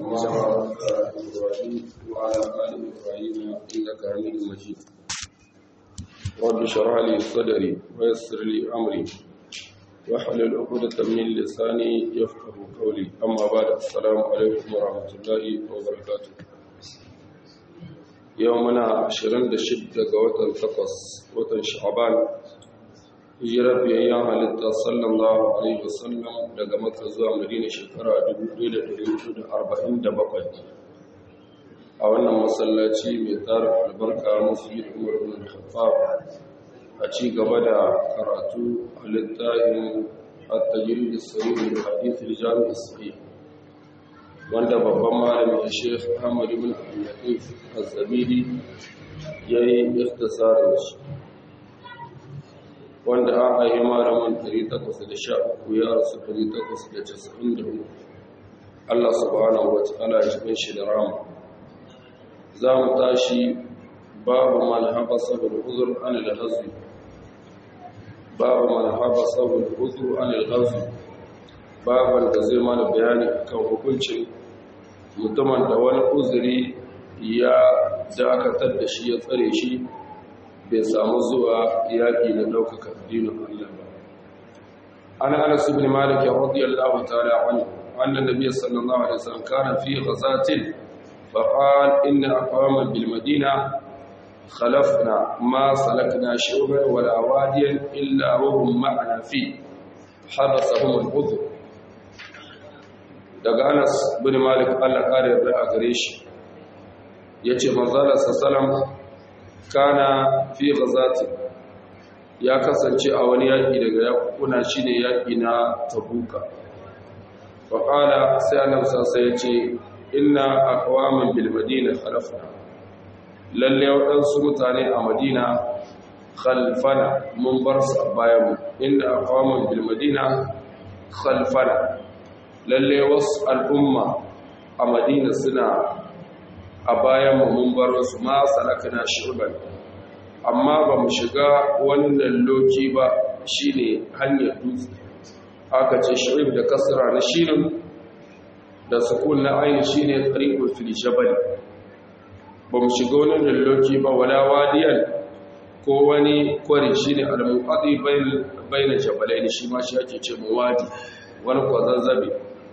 كما باركت على إبراهيم وعلى آل إبراهيم إنك حميد مجيد رب اشرح لي صدري ويسر لي أمري واحلل عقدة من لساني يفقه قولي أما بعد السلام عليكم ورحمة الله وبركاته يومنا 26 ga watan 8 watan Sha'ban hijirar biyayyen halitta sallallahu alaihi wasallam daga Makka zuwa Madina shekara 1447 a wannan masallaci mai tarin albarka masjid Umar ibn Khattab a ci gaba da karatu a littafin at-tajrid as-sahih min hadith al-jami' as-sahih wanda babban malami Sheikh Ahmad ibn Abdul Latif Az-Zabidi yayi ikhtisarin shi wanda an haihi malaman 813 ya rasu 894 Allah subhanahu wa ta'ala ya cikin shi da rama za mu tashi babu man habasa bil uzur an al hazwi babu man habasa bil uzur an al hazwi babu da zai mana bayani kan hukuncin mutumin da wani uzuri ya dakatar da shi ya tsare shi bai samu zuwa yaƙi na ɗaukaka addinin Allah ba. An Anas ibn Malik radiyallahu ta'ala anhu anna nabiy sallallahu alaihi wasallam kana fi ghazatin fa qala inna aqwaman bil madina khalafna ma salakna shu'ban wala wadiyan illa wa hum ma'ana fi habasahum al-udhr daga Anas ibn Malik Allah kare yarda a gare shi yace manzo sallallahu kana fi ghazati ya kasance a wani yaki daga yakuna shine yaki na tabuka fa qala sai annabi sai ya ce inna aqwaman bil madina khalafna lalle wadansu mutane a madina khalfana mun bar su a bayan mu inna aqwaman bil madina khalfana lalle wasu al'umma a madina suna a bayan mun bar wasu ma salakana shirban amma ba mu shiga wannan loki ba shine hanyar dutse aka ce shirib da kasra na shirin da sukun na aini shine tariqul fil jabal ba mu shiga wannan loki ba wala wadiyan ko wani kwari shine al-muqaddi bayna jabalaini shi ma shi ake ce wadi wani kwazazzabe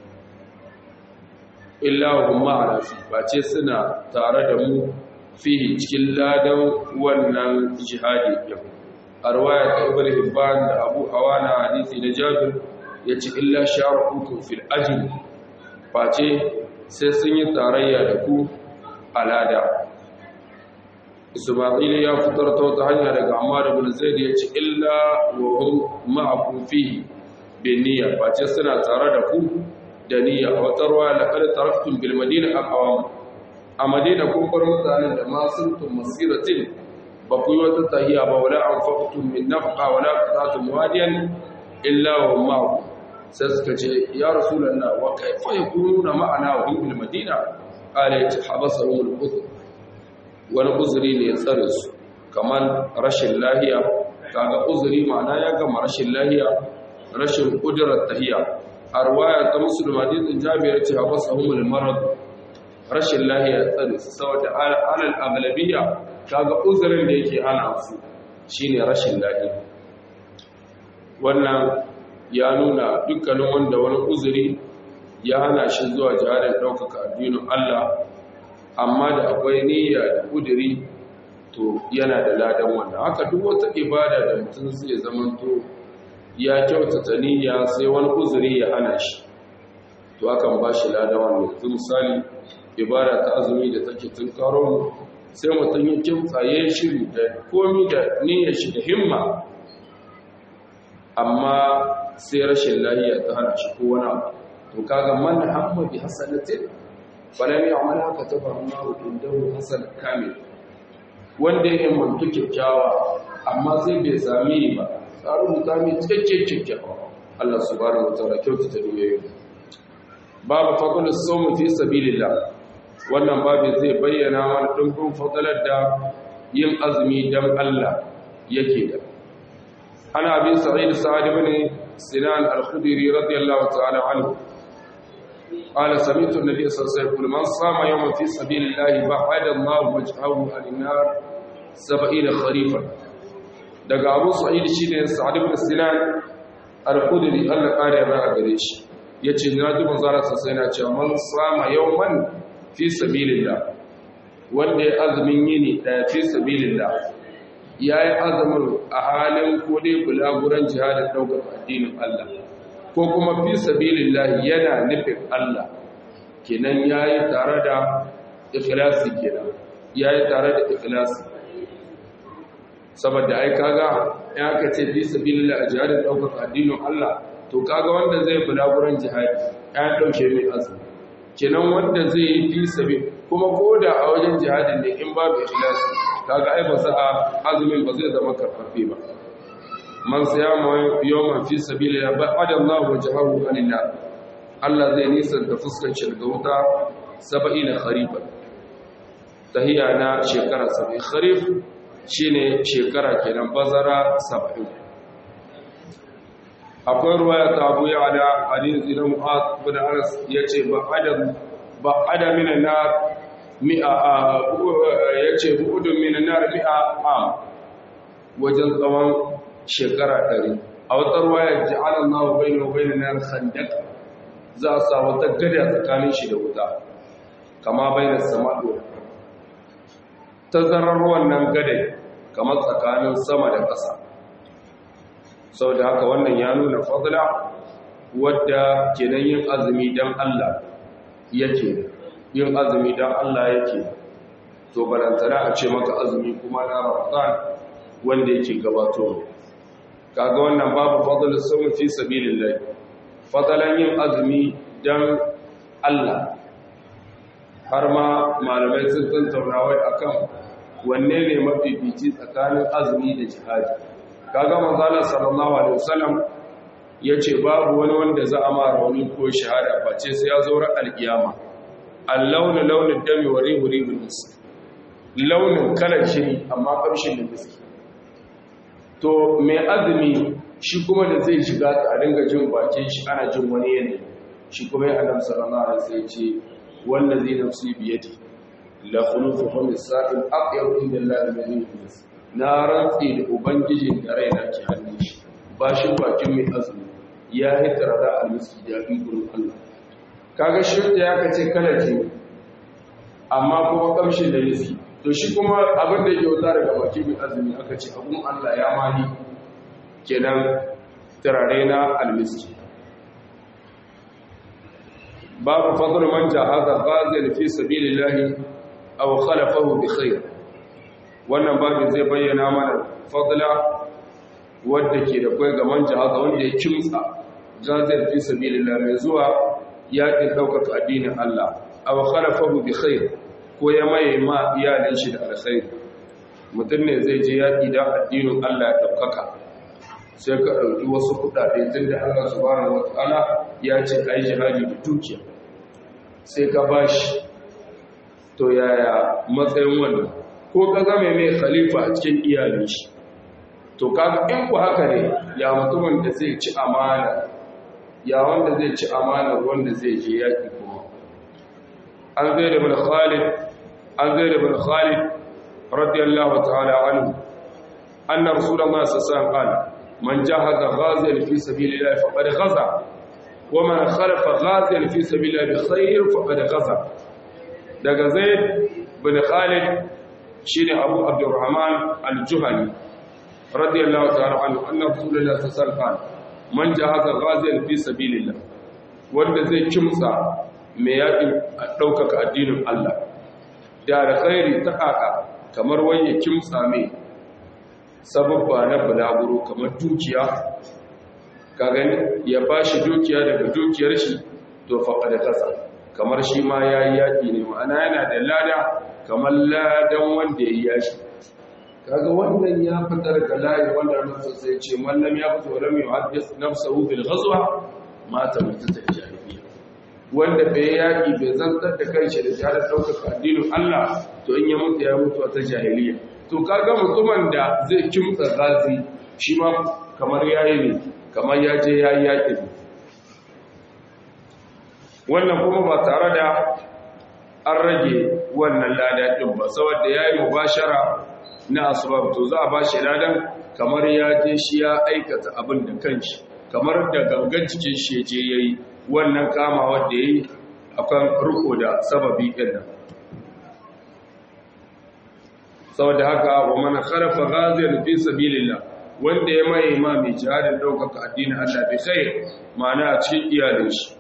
illa hum ma'ana fi bace suna tare da mu fihi cikin ladan wannan jihadi din arwaya ta ibn hibban da abu awana hadisi na jabir yace illa sharakukum fil ajr bace sai sun yi tarayya da ku alada isma'il ya fitar ta wata hanya daga ammar ibn zaid yace illa wa hum ma'akum fihi bin niyya bace suna tare da ku da niyya a wata ruwa da kada taraktun bil madina aqwam a madina kun bar mutanen da ma suntum masiratin ba ku yi wata tahiya ba wala anfaqtum min nafqa wala qatatum wadiyan illa wa ma'akum sai suka ce ya rasulullah wa kaifa yakununa ma'ana wa bil madina qala habasahum al udhr wani uzuri ne ya tsare su kamar rashin lahiya kaga uzuri ma'ana ya gama rashin lahiya rashin kudurar tahiya a ruwaya ta musulun hadisin jami'ar ce hawa sahumul marad rashin lahiya tsari su saboda alal aglabiya kaga uzurin da yake hana su shine rashin lahiya wannan ya nuna dukkanin wanda wani uzuri ya hana shi zuwa jihadin ɗaukaka addinin Allah amma da akwai niyya da kuduri to yana da ladan wannan haka duk wata ibada da mutum zai zamanto ya kyautata niyya sai wani uzuri ya hana shi to akan ba shi ladan wannan yanzu misali ibada ta azumi da take tun karo mu sai mutum ya kimtsa ya shiri da komi da niyyar shi da himma amma sai rashin lahiya ta hana shi ko wani abu to kaga man hamma bi hasanatin falam ya'mal haka tabarnahu indahu hasan kamil wanda ya mantu kyakkyawa amma sai bai sami ba tsarin mutane cikakken kyakkyawa Allah subhanahu wa ta'ala kyautata doyoyin babu fadlus sawm fi sabilillah wannan babu zai bayyana mana dimbin fadalar da yin azumi dan Allah yake da ana bin sa'id sa'ad ibn sinan al-khudri radiyallahu ta'ala anhu qala sami'tu an-nabiy sallallahu alaihi wasallam man sama yawman fi sabilillahi ba'ada Allahu wajhahu 'an-nar 70 kharifan daga Abu Sa'id shine Sa'd ibn Sinan al-Khudri Allah kare ba a gare shi yace na ji manzara sai na cewa man sama yawman fi sabilillah wanda ya azumin yini daya fi sabilillah yayi azumin a halin ko dai bulaguran jihadin daukar addinin Allah ko kuma fi sabilillah yana nufin Allah kenan yayi tare da ikhlasi kenan yayi tare da ikhlasi saboda ai kaga in aka ce fi sabilillah jihadin daukar addinin Allah to kaga wanda zai bulaguran jihadi ya dauke mai azumi kenan wanda zai yi fi sabil kuma koda a wajen jihadin ne in babu ikhlasi kaga ai ba sa azumin ba zai zama karfafe ba man siyama yawman fi sabilillah ba'ada Allah wajhahu anillah Allah zai nisan da fuskar shi daga wuta 70 kharifa tahiya na shekara 70 kharif shine shekara kenan bazara 70 akwai ruwaya ta Abu Ya'la hadisi na Mu'adh bin Anas yace ba'ada ba'ada minan nar mi'a yace bu'udun minan nar mi'a am wajen tsawon shekara ɗari a wata ruwaya ji'ala Allahu bayna wa bayna nar khandaq za a sa wata gada tsakanin shi da wuta kama bayna sama'i wa tazarar wannan gada kamar tsakanin sama da ƙasa saboda haka wannan ya nuna fadla wadda kenan yin azumi dan Allah yake yin azumi dan Allah yake to balantana a ce maka azumi kuma na Ramadan wanda yake gabato kaga wannan babu fadlus sawmi fi sabilillah fadalan yin azumi dan Allah har ma malamai sun tantauna wai akan wanne ne mafifici tsakanin azumi da jihadi kaga manzala sallallahu alaihi wasallam yace babu wani wanda za a ma rauni ko shahada face sai ya zo ran alkiyama al-launu launu dami wa rihu rihul misk launin kalar shiri amma kamshin da miski to mai azumi shi kuma da zai shiga a dinga jin bakin shi ana jin wani yanayi shi kuma ya adam sallallahu alaihi wasallam ce wanda zai nafsi biyadi la khulufu hum sa'il aqyar inda Allah min yunus na rantsi da ubangijin da raina ke hannun shi bashin bakin mai azumi ya yi tarada almiski da bi gurin Allah kaga shirta ya kace kala ce amma kuma kamshin da miski to shi kuma abin da yake wuta daga baki mai azumi aka ce abun Allah ya mani kenan turare na almiski babu fadl man jahaza ghazil fi sabilillahi aw khalafahu bi khair wannan babu zai bayyana mana fadla wanda ke da kai ga man jahaza wanda ya kimtsa ghazil fi sabilillah mai zuwa yaƙin ɗaukaka addinin Allah aw khalafahu bi khair ko ya maye ma iyalin shi da alkhairi mutum ne zai je yaƙi don addinin Allah ya ɗaukaka sai ka ɗauki wasu kuɗaɗe tun da Allah subhanahu wata'ala ya ce ka yi jihadi da dukiya sai ka ba shi to yaya matsayin wannan ko ka zama mai khalifa a cikin iyalin shi to kaga in ku haka ne ya mutumin da zai ci amana ya wanda zai ci amana wanda zai je yaƙi kuma an zai da bin khalid an zai da bin khalid radiyallahu ta'ala anhu anna rasulullahi sallallahu alaihi wasallam qala man jahaza ghaziyan fi sabilillah faqad ghaza wa man khalafa ghaziyan fi sabilillah bi khair faqad ghaza daga zaid bin khalid shine abu abdurrahman al-juhani radiyallahu ta'ala anhu anna rasulullahi sallallahu alaihi wasallam man jahaza ghaziyan fi sabilillah wanda zai kimtsa mai yaƙin ɗaukaka addinin Allah da alkhairi ta ƙaƙa kamar wani kimtsa mai sababba na bulaguro kamar dukiya ka gani ya ba shi dukiya daga dukiyar shi to faɗa da ƙasa kamar shi ma ya yi yaƙi ne ma'ana yana da lada kamar ladan wanda ya yi yashi kaga wannan ya fitar da layi wanda nufin sai ce mallam ya fito wa lam yuhaddis nafsahu bil ghazwa mata mutata jahiliya wanda bai yaki bai zantar da kanshi da jihar ɗaukaka addinin Allah to in ya mutu ya mutu ta jahiliya to kaga mutumin da zai kimtsa gazi shi ma kamar yayi ne kamar ya je yayi yaki wannan kuma ba tare da an rage wannan lada ɗin ba saboda ya yi mubashara na asbab to za a ba shi ladan kamar ya je shi ya aikata abin da kanshi kamar da gangan cikin shi ya je ya yi wannan kama wadda ya yi akan riko da sababi ɗin nan saboda haka wa mana kharafa ghaziyar fi sabilillah wanda ya mai ma mai jihadin ɗaukaka addinin Allah bi khair ma'ana a cikin iyalin shi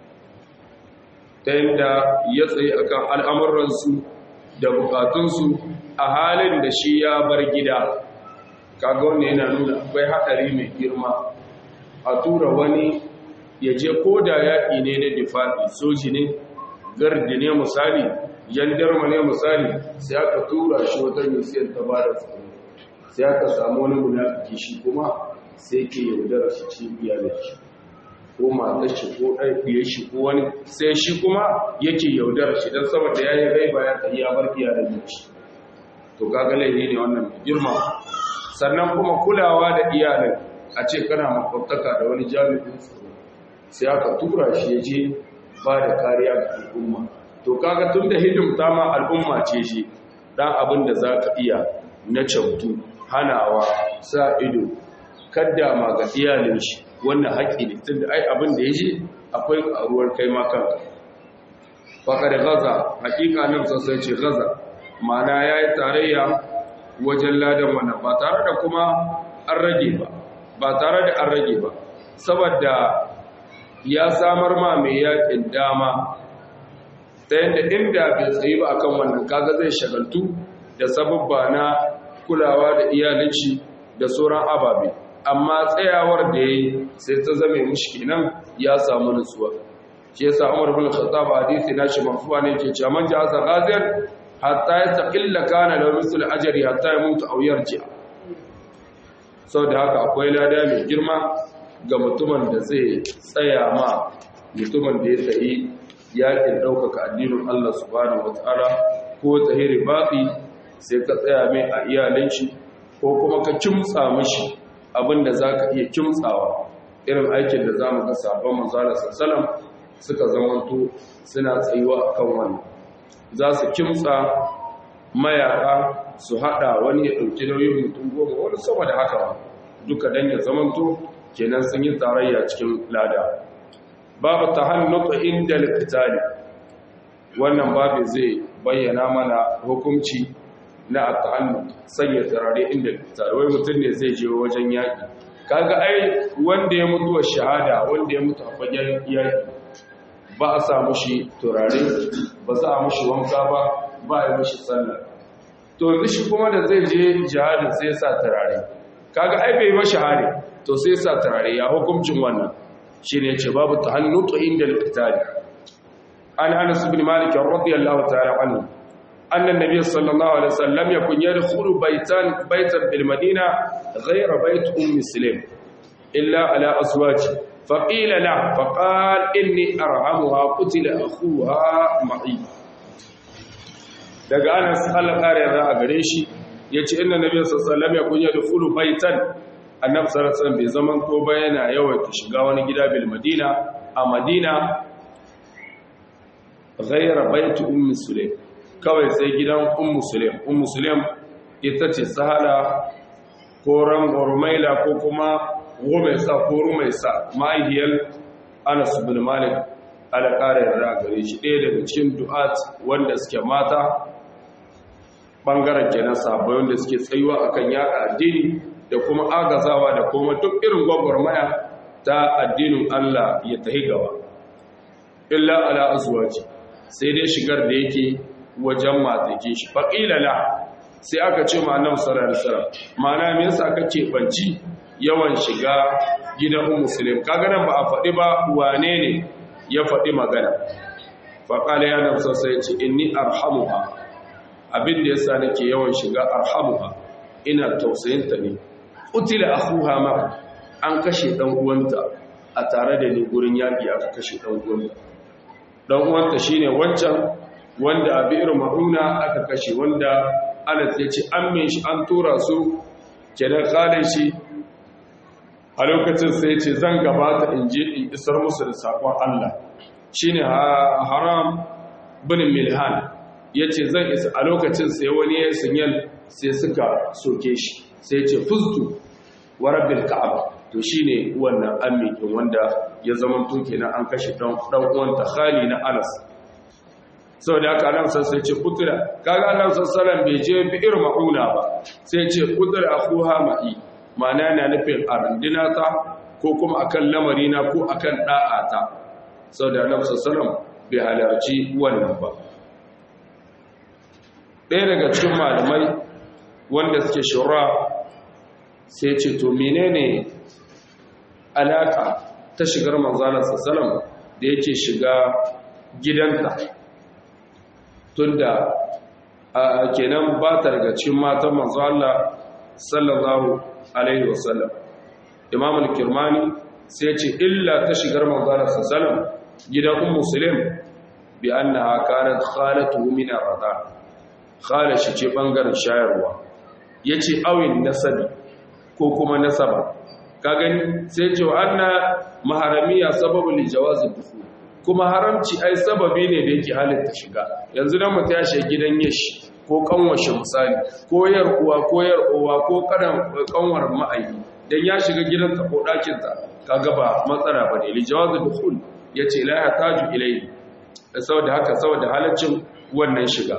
ta yadda ya tsaye akan al'amuransu da bukatunsu a halin da shi ya bar gida kaga wanda yana nuna akwai haɗari mai girma a tura wani ya je ko da yaƙi ne na difaɗi soji ne gardi ne misali yandarma ne misali sai aka tura shi wata yusiyar ta ba da tsaro sai aka samu wani munafiki shi kuma sai ke yaudara shi cikin iyalin shi ko matar shi ko ɗaiɗiye shi ko wani sai shi kuma yake yaudar shi don saboda ya yi rai bayan ta iya bar iyalin shi to kaga laifi ne wannan mai girma sannan kuma kulawa da iyalin a ce kana makwabtaka da wani jami'in tsaro sai aka tura shi ya je ba da kariya ga al'umma to kaga tun da hidimta ma al'umma ce shi dan abin da za ka iya na kyautu hanawa sa ido kadda ma ga iyalin shi wannan haƙƙi ne tun da ai abin da ya je akwai ƙaruwar kai ma kanka faƙar gaza haƙiƙa nan sosai ce gaza mana ya yi tarayya wajen ladan wannan ba tare da kuma an rage ba ba tare da an rage ba saboda ya samar ma mai yaƙin dama ta yadda inda bai tsayi ba akan wannan kaga zai shagaltu da sababba na kulawa da iyalinci da sauran ababe amma tsayawar da ya yi sai ta zame mushi nan ya samu nutsuwa shi yasa Umar bin Khattab hadisi na shi mafuwa ne ke cewa man ja'a ghazir hatta yastaqilla kana lahu misl ajri hatta yamutu aw yarji saboda haka akwai lada mai girma ga mutumin da zai tsaya ma mutumin da ya tsayi yakin ɗaukaka addinin Allah subhanahu wataala ko tsahiri baƙi sai ka tsaya mai a iyalin shi ko kuma ka kimtsa mishi abinda za ka iya kimtsawa irin aikin da za mu ga sabon manzala sassalam suka zamanto suna tsayuwa a kan wani za su kimtsa mayaka su haɗa wani ya ɗauki nauyin mutum goma wani sama da haka duka don ya zamanto kenan sun yi tarayya cikin lada babu ta hannuka inda likitali wannan babu zai bayyana mana hukunci na at-tahannu sanya turare inda turare wai mutum ne zai je wajen yaki kaga ai wanda ya mutu shahada wanda ya mutu a fagen yaki ba a sa mushi turare ba za a mushi wanka ba ba a yi mushi sallah to yanzu shi kuma da zai je jihadin sai sa turare kaga ai bai mashi hari to sai sa turare ya hukuncin wannan shine ce babu tahannu to inda al-qitali an Anas bin Malik radiyallahu ta'ala anhu أن النبي صلى الله عليه وسلم لم يكن يدخل بيتا بيتا بالمدينة غير بيت أم سليم إلا على أزواجه فقيل له فقال إني أرحمها قتل أخوها معي daga Anas Allah kare yarda a gare shi yace inna nabiy sallallahu alaihi wasallam yakun yadkhulu baitan annabi sallallahu alaihi wasallam bai zaman ko ba yana yawaita shiga wani gida bil madina a madina ghayra bait ummi sulaim kawai sai gidan ummu sulaim ummu sulaim ita ce sahala ko rumaila ko kuma rumaisa ko rumaisa ma'ahiyar anas bin malik ala ƙarin da gare shi ɗaya daga cikin du'at wanda suke mata ɓangaren kenan sabai wanda suke tsayuwa akan yaƙa addini da kuma agazawa da kuma duk irin gwagwarmaya ta addinin Allah ya tahi gaba illa ala azwaji sai dai shigar da yake wajen matake shi faƙila la sai aka ce ma annabi sallallahu alaihi wasallam ma'ana me yasa kake banci yawan shiga gidan ummu muslim kaga nan ba a faɗi ba wane ne ya faɗi magana faƙala ya nabi sai ya ce inni arhamuha abin da yasa nake yawan shiga arhamuha ina tausayinta ne utila akhuha ma an kashe dan uwanta a tare da ni gurin yaki aka kashe dan uwanta dan uwanta shine wancan wanda a bi'ir ma'una aka kashe wanda anas ya ce an min shi an tura su kenan khalin shi a lokacin sai ce zan gabata in je in isar musu da sakon Allah shine haram bin milhan yace zan isa a lokacin sai wani ya sinyal sai suka soke shi sai ce fuztu wa rabbil ka'aba to shine wannan amikin wanda ya zama to kenan an kashe dan dan uwan ta khali na Anas saboda haka Allah sai ce kutura kaga Allah sallallahu bai je bi ir mauna ba sai ce kutura akhuha ma'i ma'ana na nufin arandina ta ko kuma akan lamari na ko akan da'a ta saboda Allah sallallahu bai halarci wannan ba ɗaya daga cikin malamai wanda suke shura sai ce to menene alaka ta shigar manzalar sassalam da yake shiga gidanta tunda kenan ba ta daga cikin matan manzo Allah sallallahu alaihi wasallam imam al-kirmani sai ce illa ta shigar manzalar sassalam gidan ummu sulaim bi annaha kanat khalatuhu min ar-rada khala shi ce bangaren shayarwa yace awin nasabi ko kuma nasaba ka gani sai ce wa anna maharamiya sababu li jawazi dukhul kuma haramci ai sababi ne da yake halitta shiga yanzu dan mutum ya shiga gidan yashi ko kanwashe misali ko yar uwa ko yar uwa ko karan kanwar ma'ayi dan ya shiga gidan ta ko dakin ta kaga ba matsala bane li jawazi dukhul yace la hataju ilayhi saboda haka saboda halaccin wannan shiga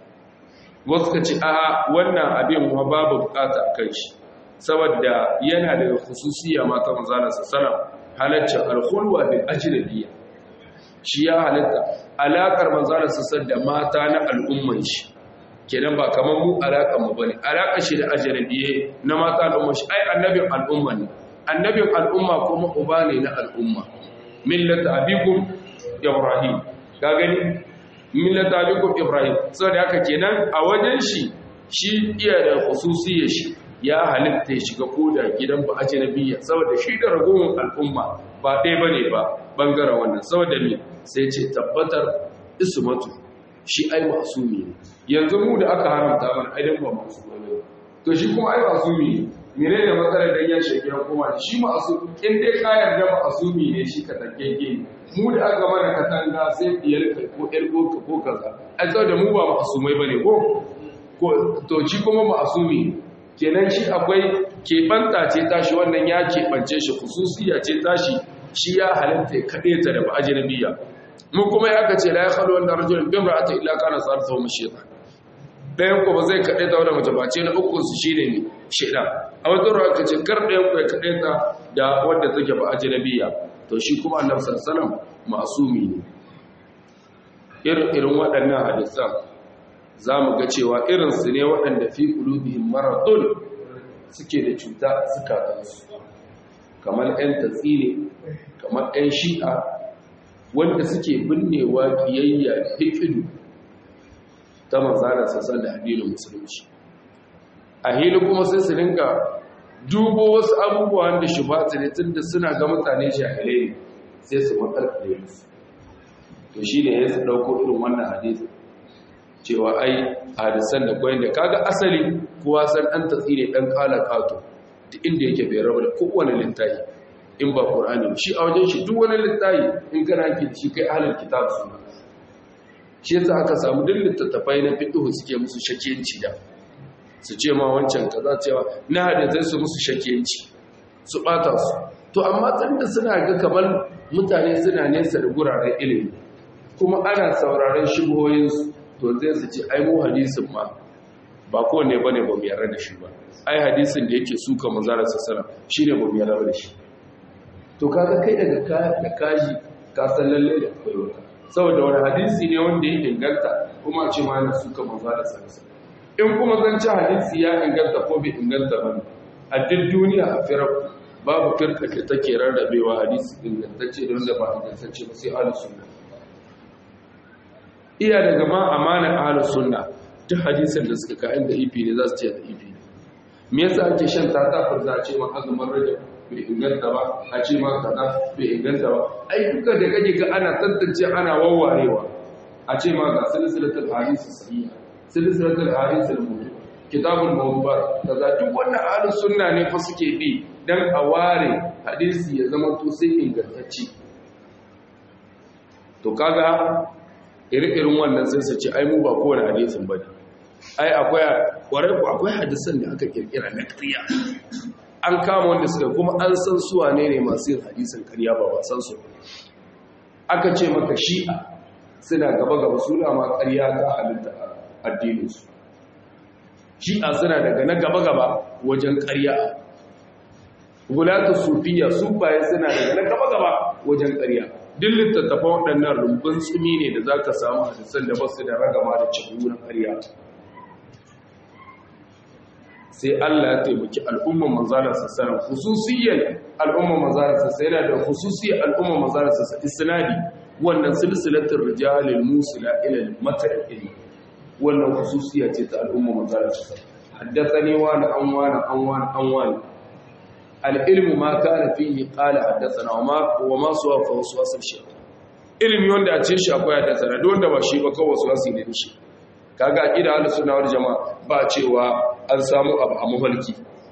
wasu ka ce a wannan abin ma babu bukata kai shi saboda yana daga khususiyya mata manzana sallam halaccin alkhulwa bil ajnabiyya shi ya halatta alakar manzana sallam da mata na al'umman shi kenan ba kamar mu alakar mu bane alakar shi da ajnabiyye na mata al'umman shi ai annabin al'umma ne annabin al'umma kuma uba ne na al'umma millata abikum ibrahim ka gani millata abikum ibrahim saboda haka kenan a wajen shi shi iya da khususiyya shi ya halitta ya shiga koda gidan ba aji nabiya saboda shi da ragowar al'umma ba ɗaya bane ba bangaren wannan saboda me sai ce tabbatar ismatu shi ai masumi ne yanzu mu da aka haramta mana aidan ba masumi ne to shi kuma ai masumi ne mene ne matsalar dan ya shege ya koma shi masumi in dai ka yarda masumi ne shi ka tankeke mu da aka mana katanga sai diyar ko ƴar ko ko kaza ai saboda mu ba masumai bane ko ko to shi kuma masumi ne kenan shi akwai keɓanta ce tashi wannan ya keɓance shi kususiya ce tashi shi ya halitta kaɗe ta da ba'aji na biya mu kuma ya aka ce la ya haɗu wanda rajulun bin ra'ata illa kana sarfa mu shaitan ɗayan ku ba zai kaɗe ta wadda mace ba ce na uku su shi ne shaitan a wata ruwa ka ce kar ɗayan ku ya kaɗe ta da wadda take ba'aji na biya to shi kuma annabi sallallahu masumi ne irin irin waɗannan hadisan za mu ga cewa irinsu ne waɗanda fi ƙulubihin maradun suke da cuta a zukatansu kamar 'yan tatsine kamar 'yan shi'a wanda suke binnewa ƙiyayya hikidu ta manzana sassan da addinin musulunci a hili kuma sai su rinka dubo wasu abubuwan da shi ba ne tun da suna ga mutane jahilai ne sai su makarkare musu to shi ne ya su ɗauko irin wannan hadisi cewa ai hadisan da kwayan da kaga asali kowa san dan tatsire dan kala kato duk inda yake bai rabu da kowane littafi in ba qur'ani shi a wajen shi duk wani littafi in kana ki shi kai ahlul kitab su shi yasa aka samu duk littattafai na fiqh suke musu shakiyanci da su ce ma wancan kaza cewa na hadisai su musu shakiyanci su bata su to amma tunda suna ga kamar mutane suna nesa da guraren ilimi kuma ana sauraron shubuhoyinsu to zai su ce ai mu hadisin ma ba kowane bane ba mu yarda da shi ba ai hadisin da yake suka manzara sassara shine ba mu yarda da shi to kaga kai daga ka da kaji ka san lalle da akwai wata saboda wani hadisi ne wanda ya inganta kuma a ce ma yana suka manzara sassara in kuma zan ci hadisi ya inganta ko bai inganta ba a duk duniya a firar babu firka da take rarrabewa hadisi ingantacce da wanda ba ingantacce ba sai ahlus sunna iya daga ma amanar ahlus sunna duk hadisin da suka kayan da ifi ne za su ce da ifi ne me yasa ake shan tata fa za a ce ma azumin rajab bai inganta ba a ce ma kaza bai inganta ba ai duka da kake ga ana tantance ana wawarewa a ce ma ga silsilatul hadisi sahiha silsilatul hadisi al-mawdu kitabul mawdu'at kaza duk wannan ahlus sunna ne fa suke bi dan a ware hadisi ya zama to sai ingantacce to kaga irin wannan sai su ce ai mu ba kowane hadisin bane ai akwai kwarai ku akwai hadisan da aka kirkira na ƙarya an kama wanda suka kuma an san su wane ne masu yin hadisin ƙarya ba ba san su aka ce maka shi'a suna gaba gaba suna ma ƙarya ta halitta addinin su shi'a suna daga na gaba gaba wajen ƙarya gulatu sufiya sufaye suna daga na gaba gaba wajen ƙarya duk littattafan waɗannan rumbun tsumi ne da za ka samu hadisan da basu da ragama da cikin na ƙarya sai Allah ya taimaki al'umman manzalar sassanar hususiyyar al'umman manzalar sassanar yana da hususiyyar al'umman manzalar sassanar isnadi wannan silsilatul rijalil musila ila al-mata'il wannan hususiyya ce ta al'umman manzalar sassanar haddathani wa na an wa na an wa an wa al-ilmu ma kana fihi qala haddathana wa ma wa ma suwa fa waswasul shaytan ilmi wanda a ce shi akwai haddathana duk wanda ba shi ba kawai waswasi ne shi kaga aqida ahlus sunna wal jamaa ba cewa an samu abu a mafarki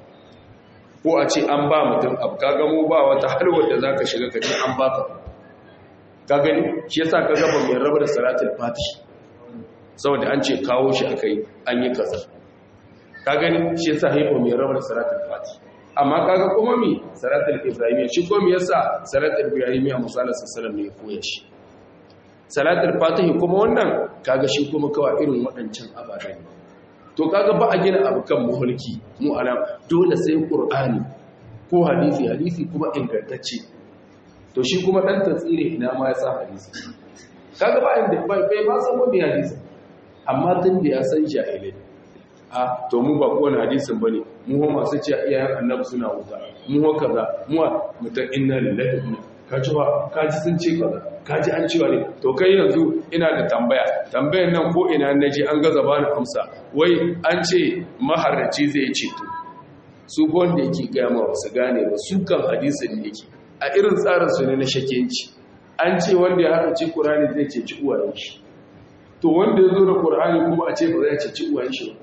ko a ce an ba mutum abu kaga mu ba wata halwar da zaka shiga ka ce an baka ka gani shi yasa kaga ba mai raba da salatul fatih saboda an ce kawo shi akai an yi kaza ka gani shi yasa haifo mai raba da salatul fatih amma kaga kuma mi salatul ibrahimiyya shi ko me yasa salatul ibrahimiyya musallallahu alaihi wasallam ne ya koya shi salatul fatih kuma wannan kaga shi kuma kawai irin waɗancan abadan to kaga ba a gina abu kan muhulki mu alam dole sai qur'ani ko hadisi hadisi kuma ingantacce to shi kuma dan tsire ina ma ya sa hadisi kaga ba inda bai bai ma san wani hadisi amma tun da ya san jahilai a to mu ba kowane hadisin bane mu ho masu ce iyayen annabi suna wuta mu ho kaza mu mutan inna lillahi wa inna kaji ba kaji sun ce kaza kaji an cewa ne to kai yanzu ina da tambaya tambayan nan ko ina naji an gaza bani amsa wai an ce maharraci zai ce to su wanda yake gaya ma wasu gane ba su kan hadisin ne yake a irin tsarin su ne na shakenci an ce wanda ya haɗa ci ƙurani zai ce ci uwayen shi to wanda ya zo da ƙurani kuma a ce ba zai ce ci uwayen shi ba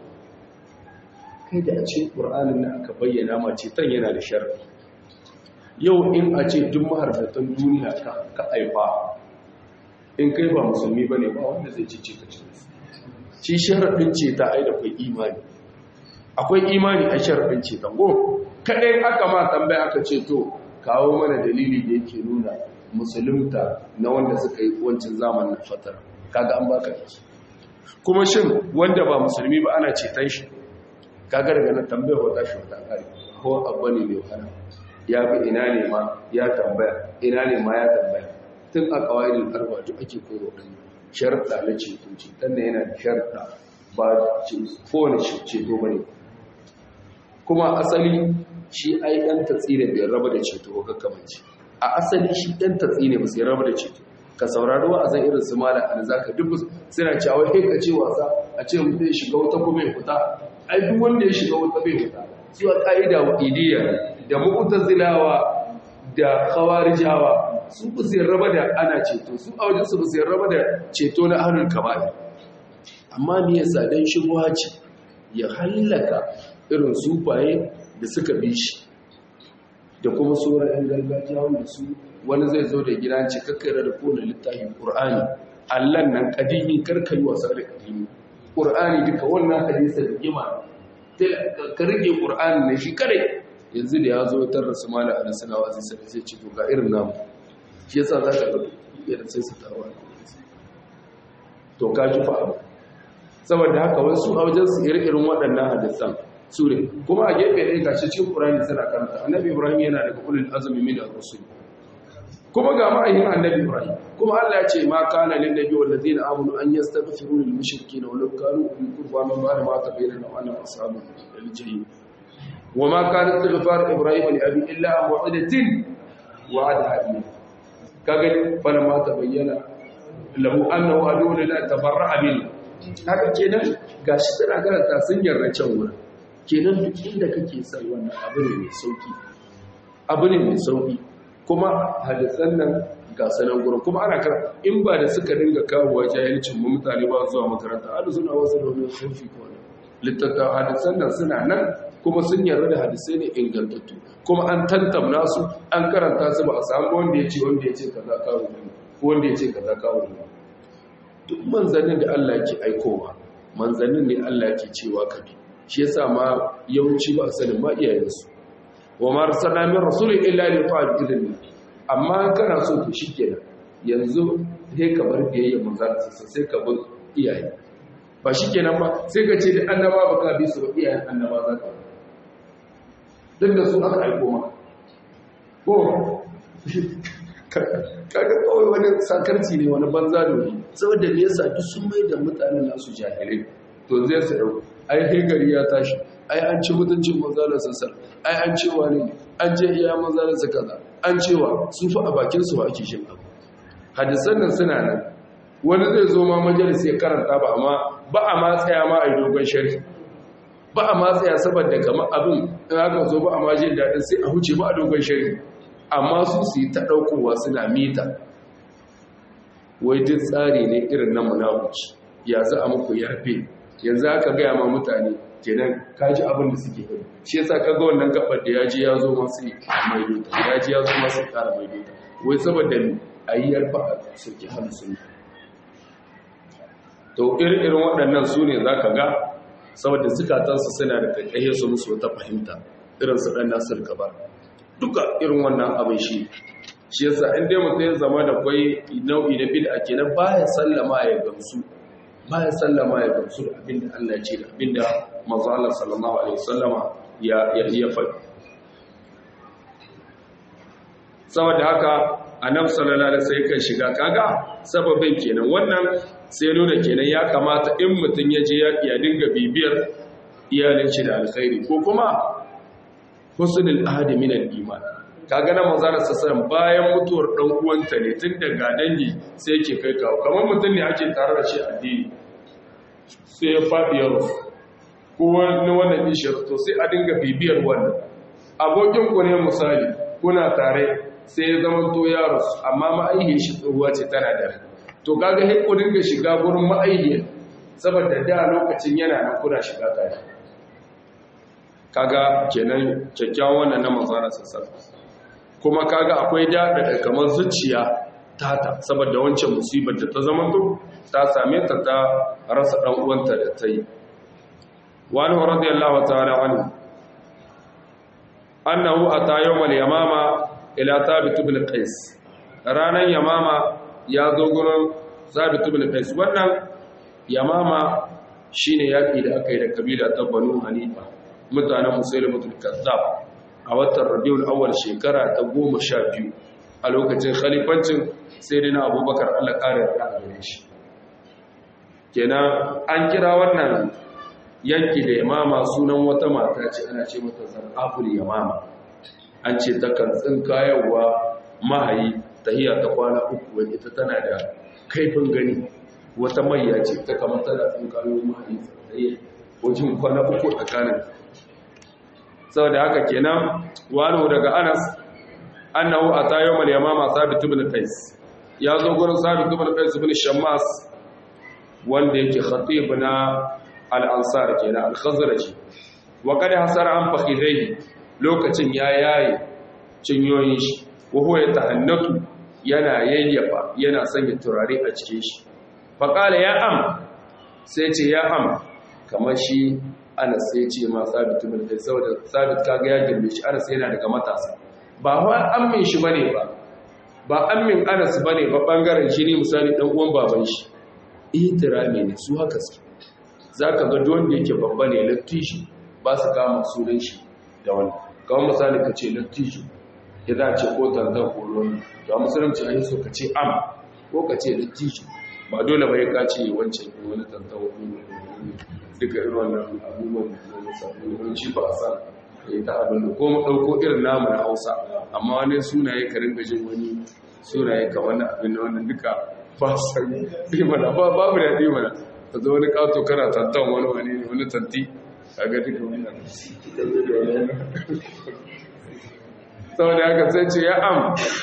kai da a ce ƙur'anin na aka bayyana ma ce tan yana da sharri yau in a ce duk maharbatan duniya ka aifa in kai ba musulmi ba ne ba wanda zai cice ka ce shi sharaɗin ce ta ai da kwai imani akwai imani a sharaɗin ce ta go kaɗai aka ma tambaya aka ce to kawo mana dalili da yake nuna musulunta na wanda suka yi wancan zamanin fatar kaga an baka yake kuma shin wanda ba musulmi ba ana ceton shi kaga daga nan tambayar wata shi wata ƙari ko abu ne mai wahala ya fi ina ne ma ya tambaya ina ne ma ya tambaya tun a ƙawaidin arba duk ake koyo ɗan sharɗa na ceto ceton da yana da sharɗa ba kowane ceto ba ne kuma asali shi ai ɗan tatsi da bai raba da ceto ko kakkamanci a asali shi ɗan tatsi ne ba sai raba da ceto ka saurari wa a zan irin su mala an zaka duk suna cewa kai ka ce wasa a ce mutum ya shiga wata kuma ya fita ai duk wanda ya shiga wata bai fita zuwa ka'ida wa idiyya da mu'tazilawa da khawarijawa su ba su raba da ana ceto su a wajen su ba su raba da ceto na ahlul kaba'ir amma me yasa dan shubha ce ya hallaka irin sufaye da suka bi shi da kuma sauran yan gargajiya wanda su wani zai zo da gidan cikakkare da kone littafin qur'ani allan nan kadimi karkai wasa da kadimi qur'ani duka wannan hadisi da gima ka rage qur'ani ne shi kare yanzu da ya zo tar rasu mala a nasana wazi sai sai ce to ga irin namu shi yasa za ka ga irin sai su tarwa to ka ji fa abu saboda haka wasu a wajen su irin waɗannan hadisan su ne kuma a gefe ɗaya gashi cikin qur'ani suna karanta annabi ibrahim yana daga ulul azmi min ar-rusul kuma ga ma'ayin annabi ibrahim kuma Allah ya ce ma kana lin nabi wal ladina amanu an yastaghfiru lil mushrikeena walau kanu ul qurba min ba'di ma tabayyana lahum annahum ashabul jahim وما كان استغفار ابراهيم لابي الا موعده وعدها اياه كغن فلما تبين له انه عدو لله تبرأ منه haka kenan gashi tana karanta sun yarda can wurin kenan duk inda kake sai wannan abu ne mai sauki abu ne mai sauki kuma hadisan nan ga sanan gurin kuma ana kara in ba da suka dinga kawo jahilcin mu mutane ba zuwa makaranta alu suna wasu da wani sauki ko littattafan hadisan nan suna nan kuma sun yarda da hadisai ne ingantattu kuma an tantamna su an karanta su ba a samu wanda ya ce wanda ya ce kaza kawo ne ko wanda ya ce kaza kawuri ne duk manzannin da Allah yake aikowa manzannin ne Allah yake cewa ka bi shi yasa ma yawanci ba sanin ma iyayensu wa ma arsalna min rasulin illa li ta'a idin amma kana so to shikenan yanzu sai ka bar biyayya manzan sai ka bar iyaye ba shikenan ba sai ka ce da annaba ba ka bi su ba iyayen annaba za ka duk da su aka aiko maka ko kaga kawai wani sakarci ne wani banza da wani saboda me yasa duk sun mai da mutanen nasu jahilai to zai su dauko ai kai gari ya tashi ai an ci mutuncin manzalar sassar ai an cewa ne an je iya manzalar sa kaza an cewa su fa a bakin su ba ake shin abu hadisan nan suna nan wani zai zo ma majalis ya karanta ba amma ba a ma tsaya ma a yi dogon sharhi ba a ma tsaya saboda kamar abin in aka zo ba a ma jin daɗin sai a huce ba a dogon sharhi amma su su yi ta ɗaukowa suna mita wai duk tsari ne irin na munafuci ya za a muku yarfe yanzu aka gaya ma mutane kenan kaji abin da suke kai shi yasa ka ga wannan gabar da yaji ya zo masu mai dota yaji ya zo masu ƙara mai dota wai saboda a yi yarfa a suke hannu sun to irin waɗannan su ne za ka ga saboda zukatansu suna da kakkaye su musu wata fahimta irin su ɗan nasir gaba duka irin wannan abin shi shi yasa in dai mutum ya zama da kwai nau'i na bid'a kenan baya sallama ya gamsu baya sallama ya gamsu da abinda Allah ya ce da abinda manzo Allah sallallahu alaihi wasallama ya ya ya faɗi saboda haka annabi sallallahu alaihi wasallam kan shiga kaga sababin kenan wannan sai nuna kenan ya kamata in mutum ya je ya dinga bibiyar iyalin shi da alkhairi ko kuma husnul ahadi min al-iman kaga na manzara sassan bayan mutuwar dan uwanta ne tun daga dangi sai yake kai kawo kamar mutum ne ake tare da shi addini sai ya faɗi ya rufu ko wani wannan ishir to sai a dinga bibiyar wannan abokin ku ne misali kuna tare sai ya zama to ya rufu amma ma'aihi shi tsohuwa ce tana da to kaga sai ku dinga shiga gurin ma'aihi saboda da lokacin yana nan kuna shiga tare kaga kenan kyakkyawan wannan na manzara sassan kuma kaga akwai daɗa da kamar zuciya tata saboda wancan musibar da ta zama to ta same ta ta rasa ɗan uwanta da ta yi wani wa radiyallahu ta'ala anhu annahu ata yawmal yamama ila thabit ibn qais ranan yamama ya zo gurin thabit ibn qais wannan yamama shine yaki da aka yi da kabila ta banu hanifa mutanen musailimatul kazzab a watan rabiul awwal shekara ta goma sha biyu a lokacin khalifancin sai dai na abubakar allah ƙarar da a gare shi kenan an kira wannan yanki da yamama sunan wata mata ce ana ce mata zaraful yamama an ce takan tsinkayarwa mahayi tahiya ta kwana uku wani ita tana da kaifin gani wata mayya ce ta kamar tana tsinkayo mahayi tsaye wajen kwana uku tsakanin saboda haka kenan wani daga anas annahu ata yawmal yamama sabit ibn qais ya zo gurin sabit ibn qais ibn shammas wanda yake khatib na al-ansar kenan al-khazraj wa kada hasara an fakhidai lokacin ya yayi cinyoyin shi wa huwa yatahannatu yana yayyafa yana sanya turare a cikin shi fa qala ya am sai ce ya am kamar shi anas sai ce ma sabit bin kai saboda sabit kaga ya girme shi anas yana daga matasa ba wa ammin shi bane ba ba ammin anas bane ba bangaren shi ne misali dan uwan baban shi ihtirami ne su haka su zaka ga don da yake babba ne lattishi ba su kama sunan shi da wani kawai misali ka ce lattishi ya za a ce ko tanzan ko ruwan to a musulunci an yi so ka ce am ko ka ce lattishi ba dole ba ya kace wancan wani tanzan wani duka irin wannan abubuwan da sabon shi ba a san ya ta abin da ko mu ɗauko irin namu na hausa amma wani sunaye ka ringa jin wani sunaye ka wani abin da wannan duka ba san yi mana ba babu da ɗi mana ta zo wani ƙato kana tantan wani wani wani tanti a ga duka wannan saboda haka sai ce ya am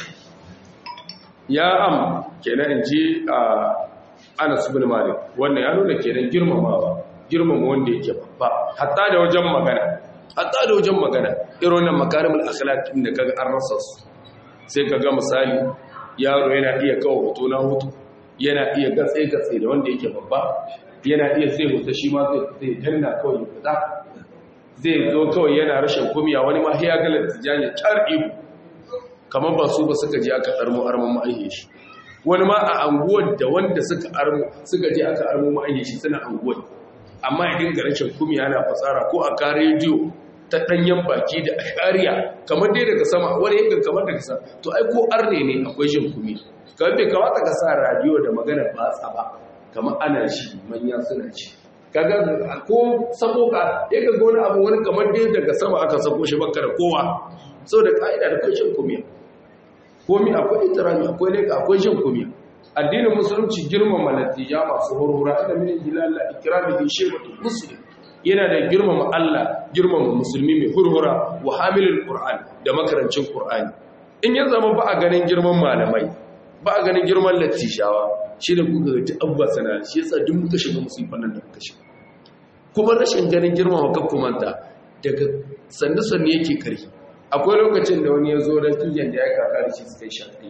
ya am kenan in ji a anas bin malik wannan ya nuna kenan girmamawa girmama wanda yake babba hatta da wajen magana hatta da wajen magana irin wannan makarimul akhlaq din da kaga an rasa su sai kaga misali yaro yana iya kawo hoto na hutu yana iya gatse-gatse da wanda yake babba yana iya sai hoto shi ma zai danna kawai ya fita zai zo kawai yana rashin kumiya wani ma ya galar tijjani tar ihu kamar ba su ba suka je aka armo armon ma'aihe shi wani ma a anguwar da wanda suka armo suka je aka armo ma'aihe shi suna anguwar amma ya dinga rashin kumiya yana fasara ko a ka rediyo ta ɗanyen baki da ashariya kamar dai daga sama wani yankin kamar daga sama to ai ko arne ne akwai jin kumi kamar bai kamata ka sa radiyo da magana ba ba kamar ana shi manya suna ci kaga ko sako ka ya ga wani abu wani kamar dai daga sama aka sako shi baka da kowa sau da ka'ida da kwancin kumiya komi akwai itirami akwai leka akwai jin kumiya addinin musulunci girmama natija masu hurhura ina mini jilala ikirami bi shebatu muslim yana da girmama Allah girmama musulmi mai hurhura wa hamilul qur'an da makarancin qur'ani in ya zama ba a ganin girman malamai ba a ganin girman lattishawa shi da kuka ga abba sana shi yasa duk muka shiga musifan nan da muka shiga kuma rashin ganin girmama kakkumanta daga sannu sannu yake kari akwai lokacin da wani ya zo da tujen da ya kaka da shi suka yi shafi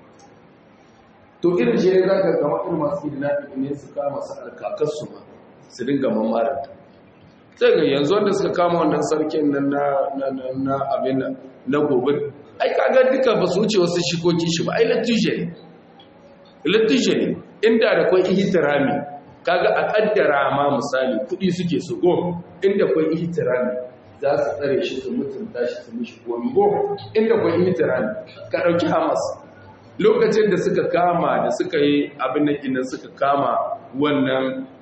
to irin shi ne za ka gama irin masu kidnapping ne su kama su alkakarsu ma su dinga mamaranta sai ga yanzu wanda suka kama wannan sarkin nan na abin na gobe ai kaga duka ba su wuce wasu shikoki shi ba ai latije ne latije ne inda da kwai ihtirami kaga a kaddara ma misali kudi suke su go inda kwai ihtirami za su tsare shi su mutunta shi su mishi gomi go inda kwai ihtirami ka dauki hamas lokacin da suka kama da suka yi abin nan suka kama wannan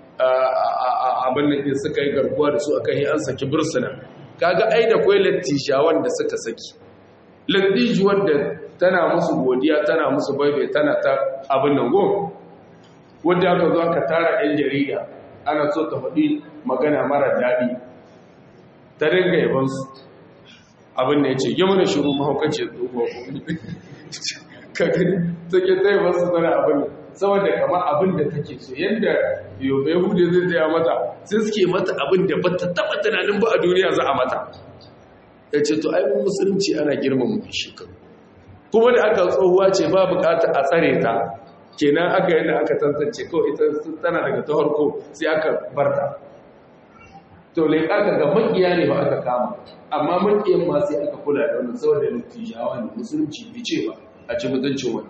abin da suka yi garkuwa da su aka yi an saki bursuna kaga ai da kwai lattisha wanda suka saki lattiji wanda tana musu godiya tana musu baibe tana ta abin nan go wanda aka zo aka tara yan jarida ana so ta faɗi magana mara daɗi ta dinga yabansu abin da ya ce yi mana shiru mahaukaci tsohuwa kagani take tsaye masu tana abin da saboda kama abin da take so yadda yahudu zai taya mata sai suke mata abin da ba ta taba tunanin ba a duniya za a mata ya ce to aibin musulunci ana girmama mai shekaru kuma da aka tsohuwa ce ba bukata a tsare ta kenan aka yadda aka tantance kawai ita tana daga ta harko sai aka barta to leƙa ka ga makiya ne ba aka kama amma makiyan ma sai aka kula da wannan saboda nutijawa ne musulunci bai ce ba a ci mutuncin wani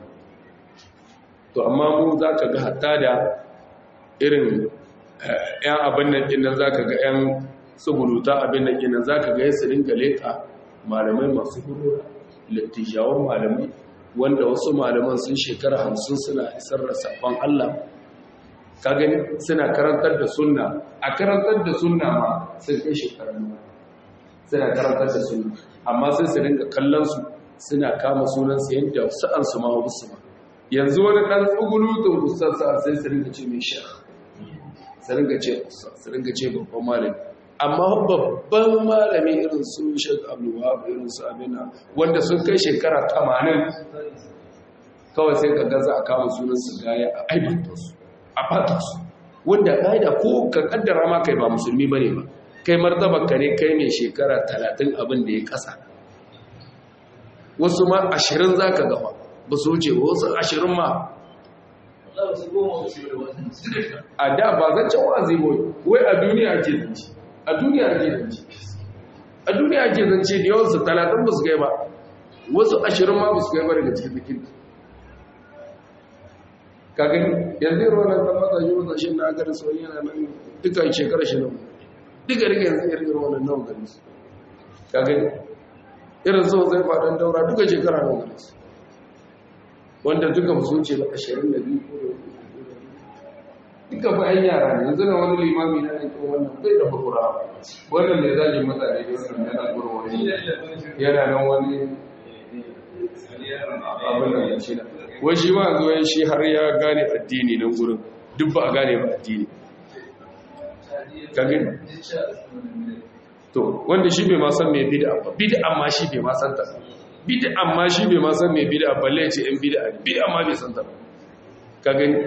to amma mu za ka ga hatta da irin ‘yan abin nan ɗin za ka ga ‘yan tsubuluta abin nan ɗin za ka ga ya su ringa leƙa malamai masu hudu littijawan malamai wanda wasu malaman sun shekara hamsin suna isar da safon Allah ka gani suna karantar da sunna a karantar da sunna ma sun kai shekarar suna karantar da sunna amma sai su ringa kallon su suna kama sunansu yadda sa'ansu ma wasu ma yanzu wani ɗan tsugulutun ustasa sai su ringa ce mai sha su ringa ce su ringa ce babban malami amma babban malami irin su shek abdullahab irin su abina wanda sun kai shekara tamanin kawai sai ka gaza a kama sunansu gaya a aibanta su a fata su wanda ƙa'ida ko ka kaddara ma kai ba musulmi ba ne ba kai martabar ka ne kai mai shekara talatin abin da ya ƙasa wasu ma ashirin za ka gaba ba su wuce wasu ashirin ma a da ba zancen wazi boy wai a duniya ake zance a duniya ake zance a duniya ake zance da yawansu talatin ba su gai ba wasu ashirin ma ba su gai ba daga cikin zikin ka gani yanzu yi ruwan nan matashe matashe na agari sauyi yana nan duka shekara shi nan duka rika yanzu irin ruwan nan nawa gari su ka gani irin so zai faɗin daura duka shekara nawa gari su wanda duka musu ce ba ashirin da biyu ko da duka ba yan yara ne yanzu na wani limami na ne kuma wannan bai da bakura wannan ne zagin mutane da wannan yana gura wani yana nan wani abin da ya ce na wai shi ma zo shi har ya gane addini nan gurin duk ba a gane ba addini ka gani to wanda shi bai ma san mai bid'a ba bid'a ma shi bai ma san ta bid'a ma shi bai ma san mai bid'a balle ya ce in bid'a bid'a ma bai san ta ka gani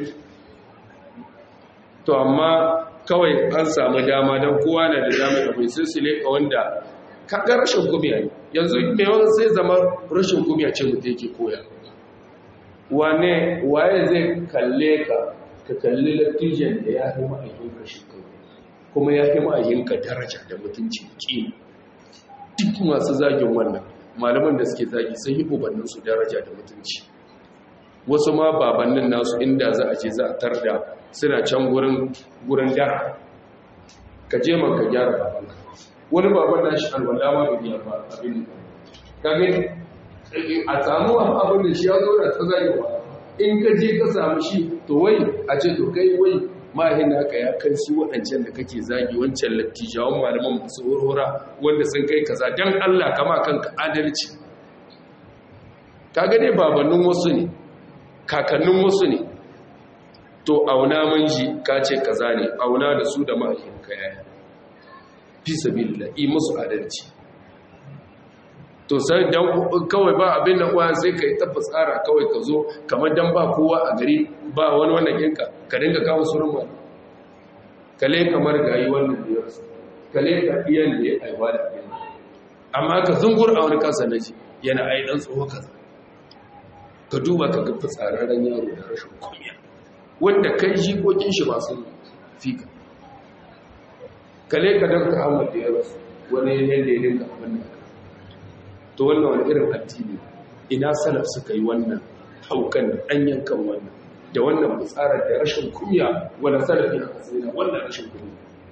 to amma kawai an samu dama don kowa na da dama da mai silsile ka wanda kaga rashin kumiya ne yanzu mai wani sai zama rashin kumiya ce mutum yake koya wane waye zai kalle ka ka kalli lattijan da ya fi ma'ayinka shekaru kuma ya fi ma'ayinka daraja da mutunci ƙi duk masu zagin wannan malaman da suke zagi sun yi ubanninsu daraja da mutunci wasu ma babannin nasu inda za a ce za a tarda suna can gurin dara ka je man ka gyara babanka wani baban na shi alwala ma bai ba abin ka gani a samu abin da shi ya zo da ta zagewa in ka je ka samu shi to wai a ce to kai wai mahin naka ya kai su waɗancan da kake zagi wancan lattijawan malaman masu horora wanda sun kai kaza don Allah kama kanka adalci ka gane babannin wasu ne kakannin wasu ne to auna manji ka ce kaza ne auna da su da mahin kaya fi sabilillah yi musu adalci to sai dan kawai ba abin da uwa sai kai tabbas tsara kawai ka zo kamar dan ba kowa a gari ba wani wannan kinka ka dinga kawo sunan ba kale kamar gayi wannan da yarsa kale ka iyan da ya aiwa da abin amma ka zungur a wani kasa naji yana ai dan tsoho kaza ka duba ka ga fitsararren yaro da rashin kunya wanda kai jikokin shi ba sun fika kale ka dan ka hawa da yarsa wani yanda ya dinga abin da to wannan wani irin addini ina salaf suka yi wannan haukan da ɗanyen kan wannan da wannan fitsarar da rashin kunya wanda salaf ya kasance wannan rashin kunya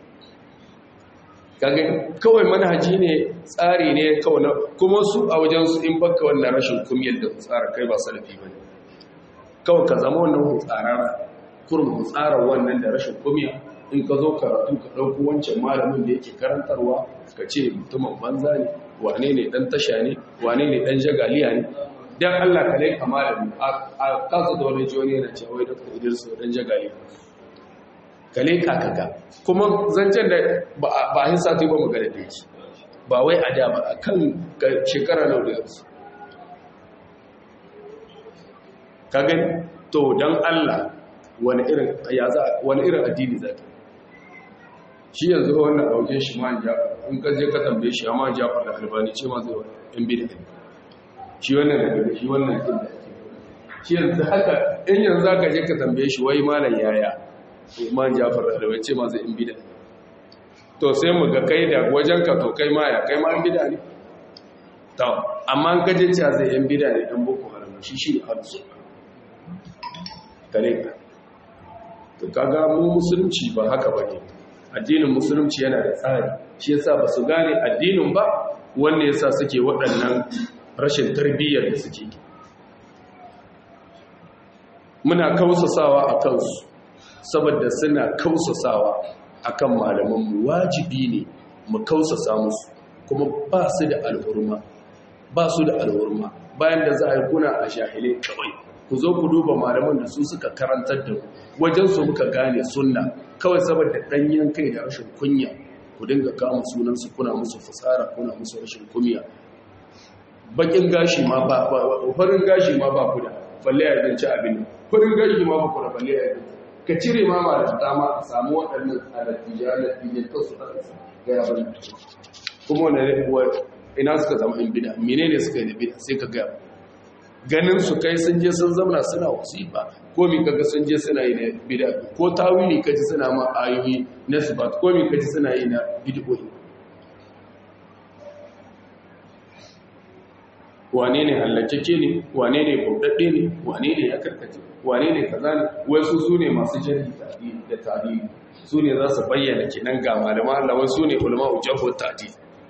kage kawai manhaji ne tsari ne kawai na kuma su a wajen su in baka wannan rashin kumyar da tsara kai ba salafi bane kawai ka zama wannan hutsarara kurum hutsarar wannan da rashin kumya in ka zo karatu ka ɗauko wancan malamin da yake karantarwa ka ce mutumin banza ne wane ne ɗan tasha ne wane ne ɗan jagaliya ne don allah ka lai kamalami a kasa da wani jiwoni yana cewa wai dr idris ɗan jagaliya ka lai kakaga kuma zancen da ba a hin sati ba magana da yake ba wai a da ba a kan shekara nau da yanzu ka gani to don allah wani irin addini za ta shi yanzu wannan ɗauke shi ma jafar in ka je ka tambaye shi amma jafar da albani ce ma zai wani yan bida shi wannan da daga shi wannan ɗin da ake shi yanzu haka in yanzu za ka je ka tambaye shi wai malam yaya ma jafar da albani ce ma zai yan bida to sai mu ga kai da wajen ka to kai ma ya kai ma yan bida ne to amma an kaje cewa zai yan bida ne dan boko haram shi shi ne halittu kare ka to kaga mu musulunci ba haka bane addinin musulunci yana da tsari shi yasa ba su gane addinin ba wanda yasa suke waɗannan rashin tarbiyyar da suke muna kausasawa a kansu saboda suna kausasawa akan malamanmu wajibi ne mu kausasa musu kuma ba su da alhurma ba su da alhurma bayan da za a yi kuna a shahilai kawai ku zo ku duba malaman da su suka karantar da ku wajen su muka gane sunna kawai saboda danyen kai da rashin kunya ku dinga kama sunan su kuna musu fasara kuna musu rashin kunya bakin gashi ma ba farin gashi ma ba ku da balle ya zance abin farin gashi ma ba ku da balle ya zance ka cire ma ma da dama a samu waɗannan alatija alatija ta su ga ya bari kuma wani ina suka zama in bida menene suka yi da bida sai ka gaya ganin su kai sun je sun zamana suna wasifa ko mi kaga sun je suna yi na bid'a ko tawili kaji suna ma ayoyi na sibat ko mi kaji suna yi na bid'o'i wane ne hallakeke ne wane ne bauɗaɗɗe ne wane ne ya karkace wane ne kaza ne wasu su ne masu jari da tarihi su ne za su bayyana kenan ga malama Allah wasu ne ulama ujahu tadi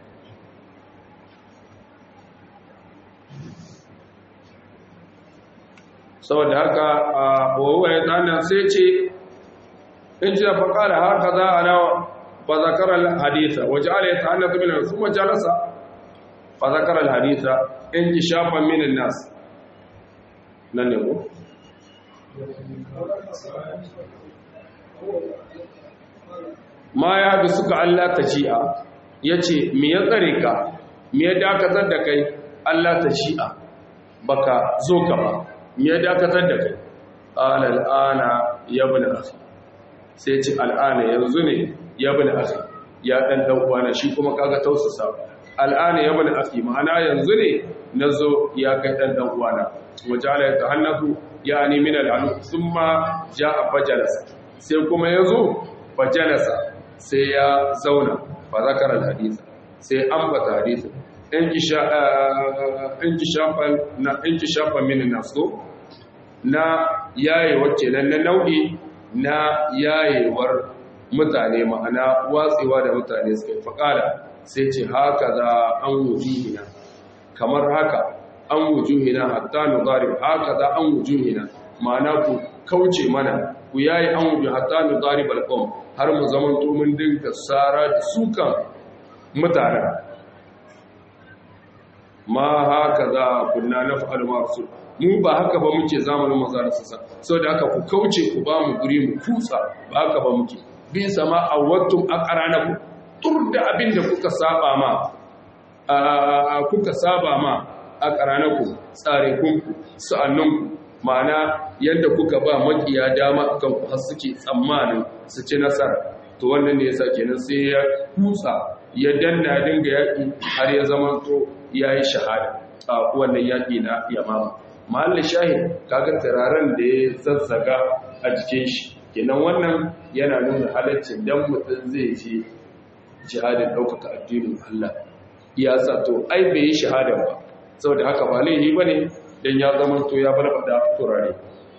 saboda haka a wawa ya tsana sai ce in ji da faƙa da haka za a nawa ba zakarar haditha waje ala ya ta'anna ta minar kuma jalasa ba zakarar haditha in ji shafan minin nas nan ne ko? ma ya bi suka Allah ta shi'a ya ce mi ya tsare ka mi ya dakatar da kai Allah ta shi'a baka zo ka ba ya dakatar da kai al'ana ya bani akhi sai ce al'ana yanzu ne ya bani akhi ya dan dan uwana shi kuma kaga tausasa al'ana ya bani akhi ma'ana yanzu ne nazo ya kai dan dan uwana wajala ya tahannatu yani min al-anu thumma jaa fajalasa sai kuma yazo fajalasa sai ya zauna fa zakara al-hadith sai ambata hadisi in kisha in kishafa na in kishafa min nasu na yaye wacce nan na nau'i na yayewar mutane ma'ana watsewa da mutane suka yi faƙala sai ce haka za an wujuhina kamar haka an wujuhina hatta nuzari haka za an wujuhina ma'ana ku kauce mana ku yayi an wujuh hatta nuzari balqom har mu zaman to mun dinka sara da sukan mutane ma haka za kunna naf'al ma'sul mu ba haka ba muke zamanin manzara sassa saboda haka ku kauce ku ba mu guri mu kutsa ba haka ba muke bi sama awattum aqranaku tur da abin da kuka saba ma kuka saba ma aqranaku tsare kun sa'annan ma'ana yadda kuka ba makiya dama kan ku har suke tsammanin su ci nasara to wannan ne yasa kenan sai ya kutsa ya danna dinga yaki har ya zama to yayi shahada a wannan yaki na yamama mahallin shahid kaga turaren da ya zazzaga a jikin shi kenan wannan yana nuna halaccin dan mutum zai je jihadin ɗaukaka addinin Allah ya sa to ai bai yi shahada ba saboda haka ba laifi bane dan ya zama to ya barbada turare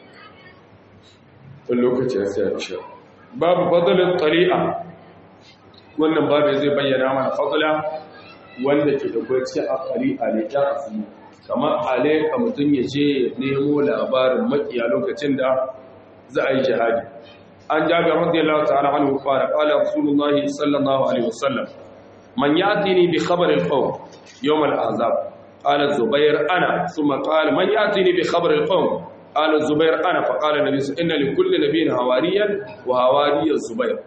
wani lokaci ya sai insha babu fadlin tari'a wannan babu zai bayyana mana fadla wanda ke da cikin a ne ta asiri kamar alaika mutum ya je nemo labarin makiya lokacin da za a yi jihadi an jaga radiyallahu ta'ala anhu qala qala rasulullahi sallallahu alaihi wasallam man yatini bi khabar al-qawm yawm al-ahzab qala zubair ana thumma qala man yatini bi khabar al-qawm qala zubair ana fa qala nabi inna li kulli nabiyyin hawariyan wa hawariy zubair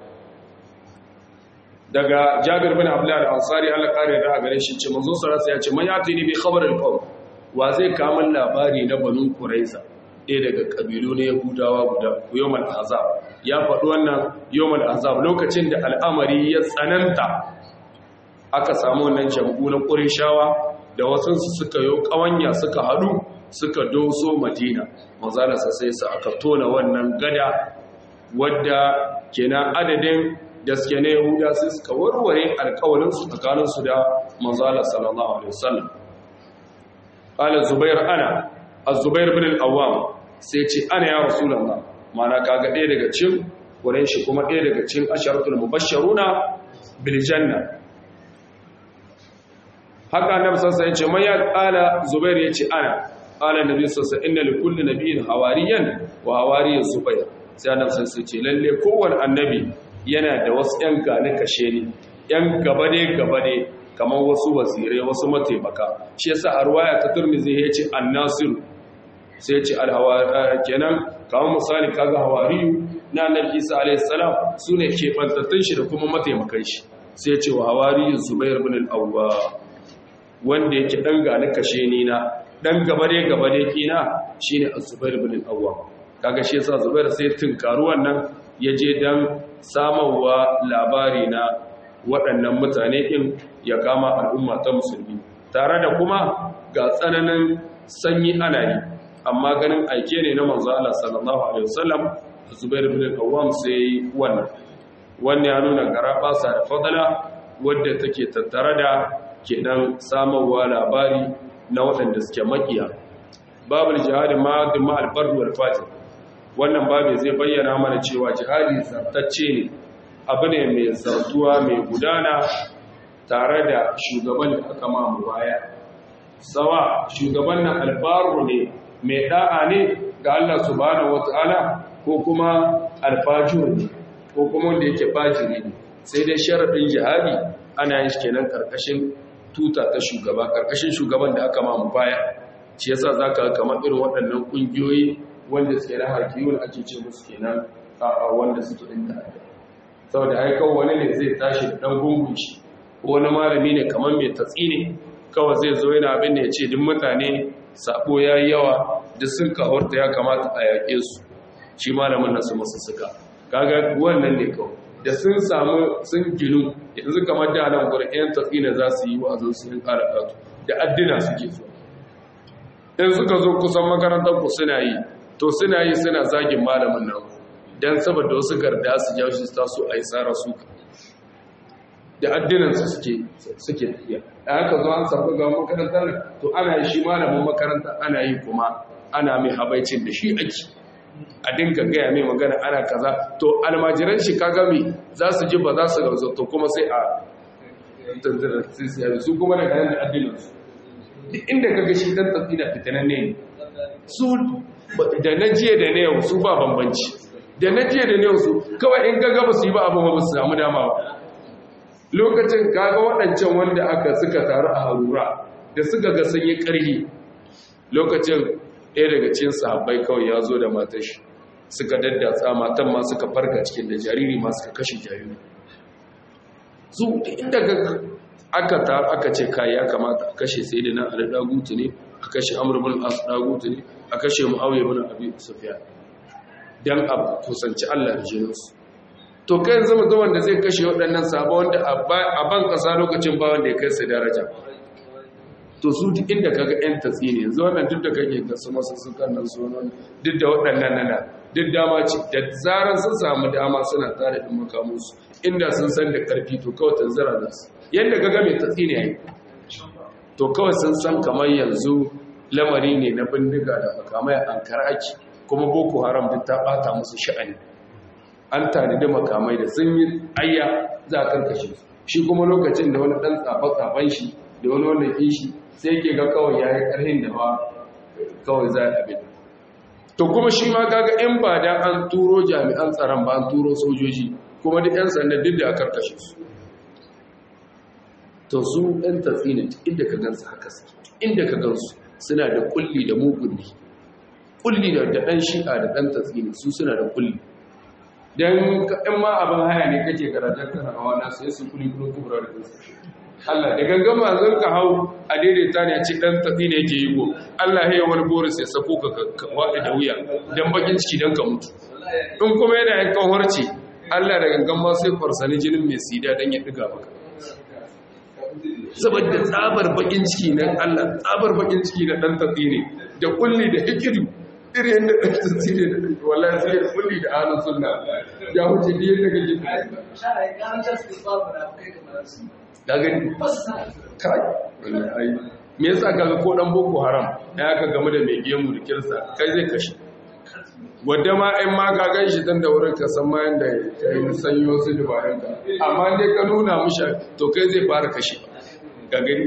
daga jabir bin abdullah al-ansari Allah kare da gare shi ce manzo sallallahu alaihi wasallam ya ce man yatini bi khabar al-qawm wa zai kamun labari na banin kuraiza ɗaya daga ƙabilu na yahudawa guda yawon azab ya faɗi wannan yawon azab lokacin da al'amari ya tsananta aka samu wannan jambu na ƙurishawa da wasansu suka yi ƙawanya suka haɗu suka doso madina mazalasa sai su aka tona wannan gada wadda kenan adadin da suke na yahuda sai suka warware alkawalinsu tsakaninsu da manzala sallallahu alaihi wasallam قال الزبير انا الزبير بن الأوام sai ce ana ya rasulullah mana kaga ɗaya daga cikin wurin shi kuma ɗaya daga cikin asharatul mubashsharuna bil janna haka annabi sallallahu alaihi wasallam ya qala zubair yace ana qala nabi sallallahu alaihi inna li kulli nabiyyin hawariyan wa hawariyyu zubair sai annabi sallallahu alaihi wasallam lalle kowanne annabi yana da wasu ƴan gane kashe ni ƴan gaba ne gaba ne kamar wasu wasirai wasu mataimaka shi yasa a ruwaya ta turmizi ya ce annasiru sai ya ce kenan kamar misali kaga hawariyu na annabi isa alayhi salam su ne keɓantattun shi da kuma mataimakan shi sai ya ce wa hawariyu zubair bin al-awwa wanda yake dan gani kashe ni na dan gabare gabare kina shine az-zubair bin al-awwa kaga shi yasa zubair sai tunkaru wannan yaje dan samarwa labari na waɗannan mutane ɗin ya kama al'umma ta musulmi tare da kuma ga tsananin sanyi ana yi amma ganin aike ne na manzo Allah sallallahu alaihi wasallam Zubair bin Awwam sai wannan wannan ya nuna garabasa da fadala wadda take tattare da kenan samarwa labari na waɗanda suke makiya babul jihadi ma dima al-fard wal fajr wannan babu zai bayyana mana cewa jihadi zartacce ne abu ne mai zartuwa mai gudana tare da shugaban da aka mamu baya sawa shugaban nan albaru ne mai da'a ne ga Allah subhanahu wata'ala ko kuma alfajir ne ko kuma wanda yake fajiri ne sai dai sharadin jihadi ana yin kenan karkashin tuta ta shugaba karkashin shugaban da aka mamu baya shi yasa zaka kamar irin waɗannan kungiyoyi wanda suke da hakiyun ake ce musu kenan a wanda suke din ta'adda saboda haikau wani ne zai tashi da ɗan gungun shi ko wani malami ne kamar mai tatsi ne kawai zai zo yana abin da ya ce duk mutane sabo ya yi yawa da sun kawarta ya kamata a yaƙe su shi malamin nasu masu suka kaga wannan ne kawai da sun samu sun ginu yanzu kamar da nan gurin yan tatsi ne za su yi wa'azin su yin ƙara ƙato da addina suke so in suka zo kusan makarantar ku suna yi to suna yi suna zagin malamin nan don saboda wasu garda su jawo shi ta so a yi tsara su da addinansu suke tafiya da haka zo an samu ga makarantar to ana yi shi malamin makaranta ana yi kuma ana mai habaicin da shi ake a dinga gaya mai magana ana kaza to almajiran shi kaga mai za su ji ba za su gauzo to kuma sai a su kuma daga nan da addinansu duk inda kaga shi dan tafi na fitanan ne su da na jiya da na yau su ba bambanci da na jiya da na yau su kawai in gaga ba su yi ba abu ba su samu dama ba lokacin kaga waɗancan wanda aka suka taru a harura da suka ga sun yi ƙarhi lokacin ɗaya daga cikin sahabbai kawai ya zo da matar shi suka daddatsa matan ma suka farka cikin da jariri ma suka kashe jariri su inda aka ta aka ce kai ya kamata a kashe sai da na ali dagutu ne a kashe amr bin as dagutu ne a kashe muawiya bin abi sufyan dan a kusanci Allah da jininsu to kai yanzu mutum wanda zai kashe waɗannan sabo wanda a ban ƙasa lokacin ba wanda ya kai su daraja to su duk inda kaga yan tatsi ne yanzu wannan duk da kake ga su masu sukan nan su nan duk da waɗannan nana duk dama ce da zaran sun samu dama suna tare da makamusu inda sun san da ƙarfi to kawai tanzara da su yadda kaga mai tatsi ne yayi to kawai sun san kamar yanzu lamari ne na bindiga da makamai ankara ake kuma boko haram duk ta bata musu sha'ani an tanadi makamai da sun yi ayya za a karkashe su shi kuma lokacin da wani ɗan tsafa-tsafan shi da wani wanda ke shi sai ke ga kawai ya yi ƙarhin da ba kawai za a abin to kuma shi ma gaga in ba da an turo jami'an tsaron ba an turo sojoji kuma duk 'yan sanda duk da a karkashe su to su ɗan tatsinin inda ka gansu haka su inda ka gansu suna da kulli da mugunni kulli da ɗan shi'a da ɗan tatsini su suna da kulli don in ma abin haya ne kake karatar kana hawa na sai su kuli kuli kubra da kansu Allah da gangan mazan ka hau a daidaita ne a ce dan tatsi ne yake yi go Allah ya wani boris ya sako ka waɗe da wuya dan bakin ciki dan ka mutu in kuma yana yankan harce Allah da gangan ma sai farsani jinin mai sida dan ya diga maka saboda tsabar bakin ciki nan Allah tsabar bakin ciki na dan tatsi ne da kulli da hikidu irin da ɗan tasiri da ɗan wallahi sai da kulli da ahlus sunna ya wuce biyar da kake da gani kai wallahi me yasa kaga ko dan boko haram da aka game da mai gemu da kirsa kai zai kashe wadda ma in ma ka gan shi dan da wurin ka san ma yanda kai sanyo su dubaran ka amma dai ka nuna mushi to kai zai fara kashe ga gani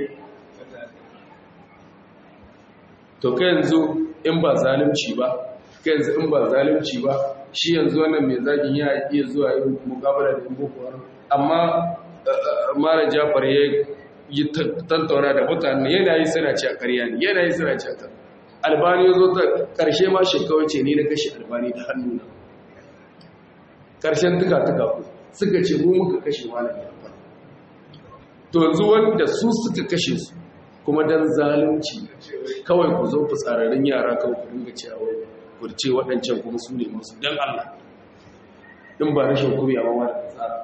to kai yanzu in ba zalunci ba kai yanzu in ba zalunci ba shi yanzu wannan mai zagin ya iya zuwa yin mukabala da yin boko haram amma mara jafar ya yi tantauna da mutane yana yi suna ci a karya ne yana yi suna ci a kan albani ya zo ta ƙarshe ma shekawar ce ne na kashe albani da hannu na ƙarshen tuka-tuka suka ce mu muka kashe malam jafar to yanzu wanda su suka kashe su kuma don zalunci kawai ku zo fitsararren yara kawai ku dinga cewa kurce waɗancan kuma su ne masu don Allah in ba rashin kumiya ba ma da tsara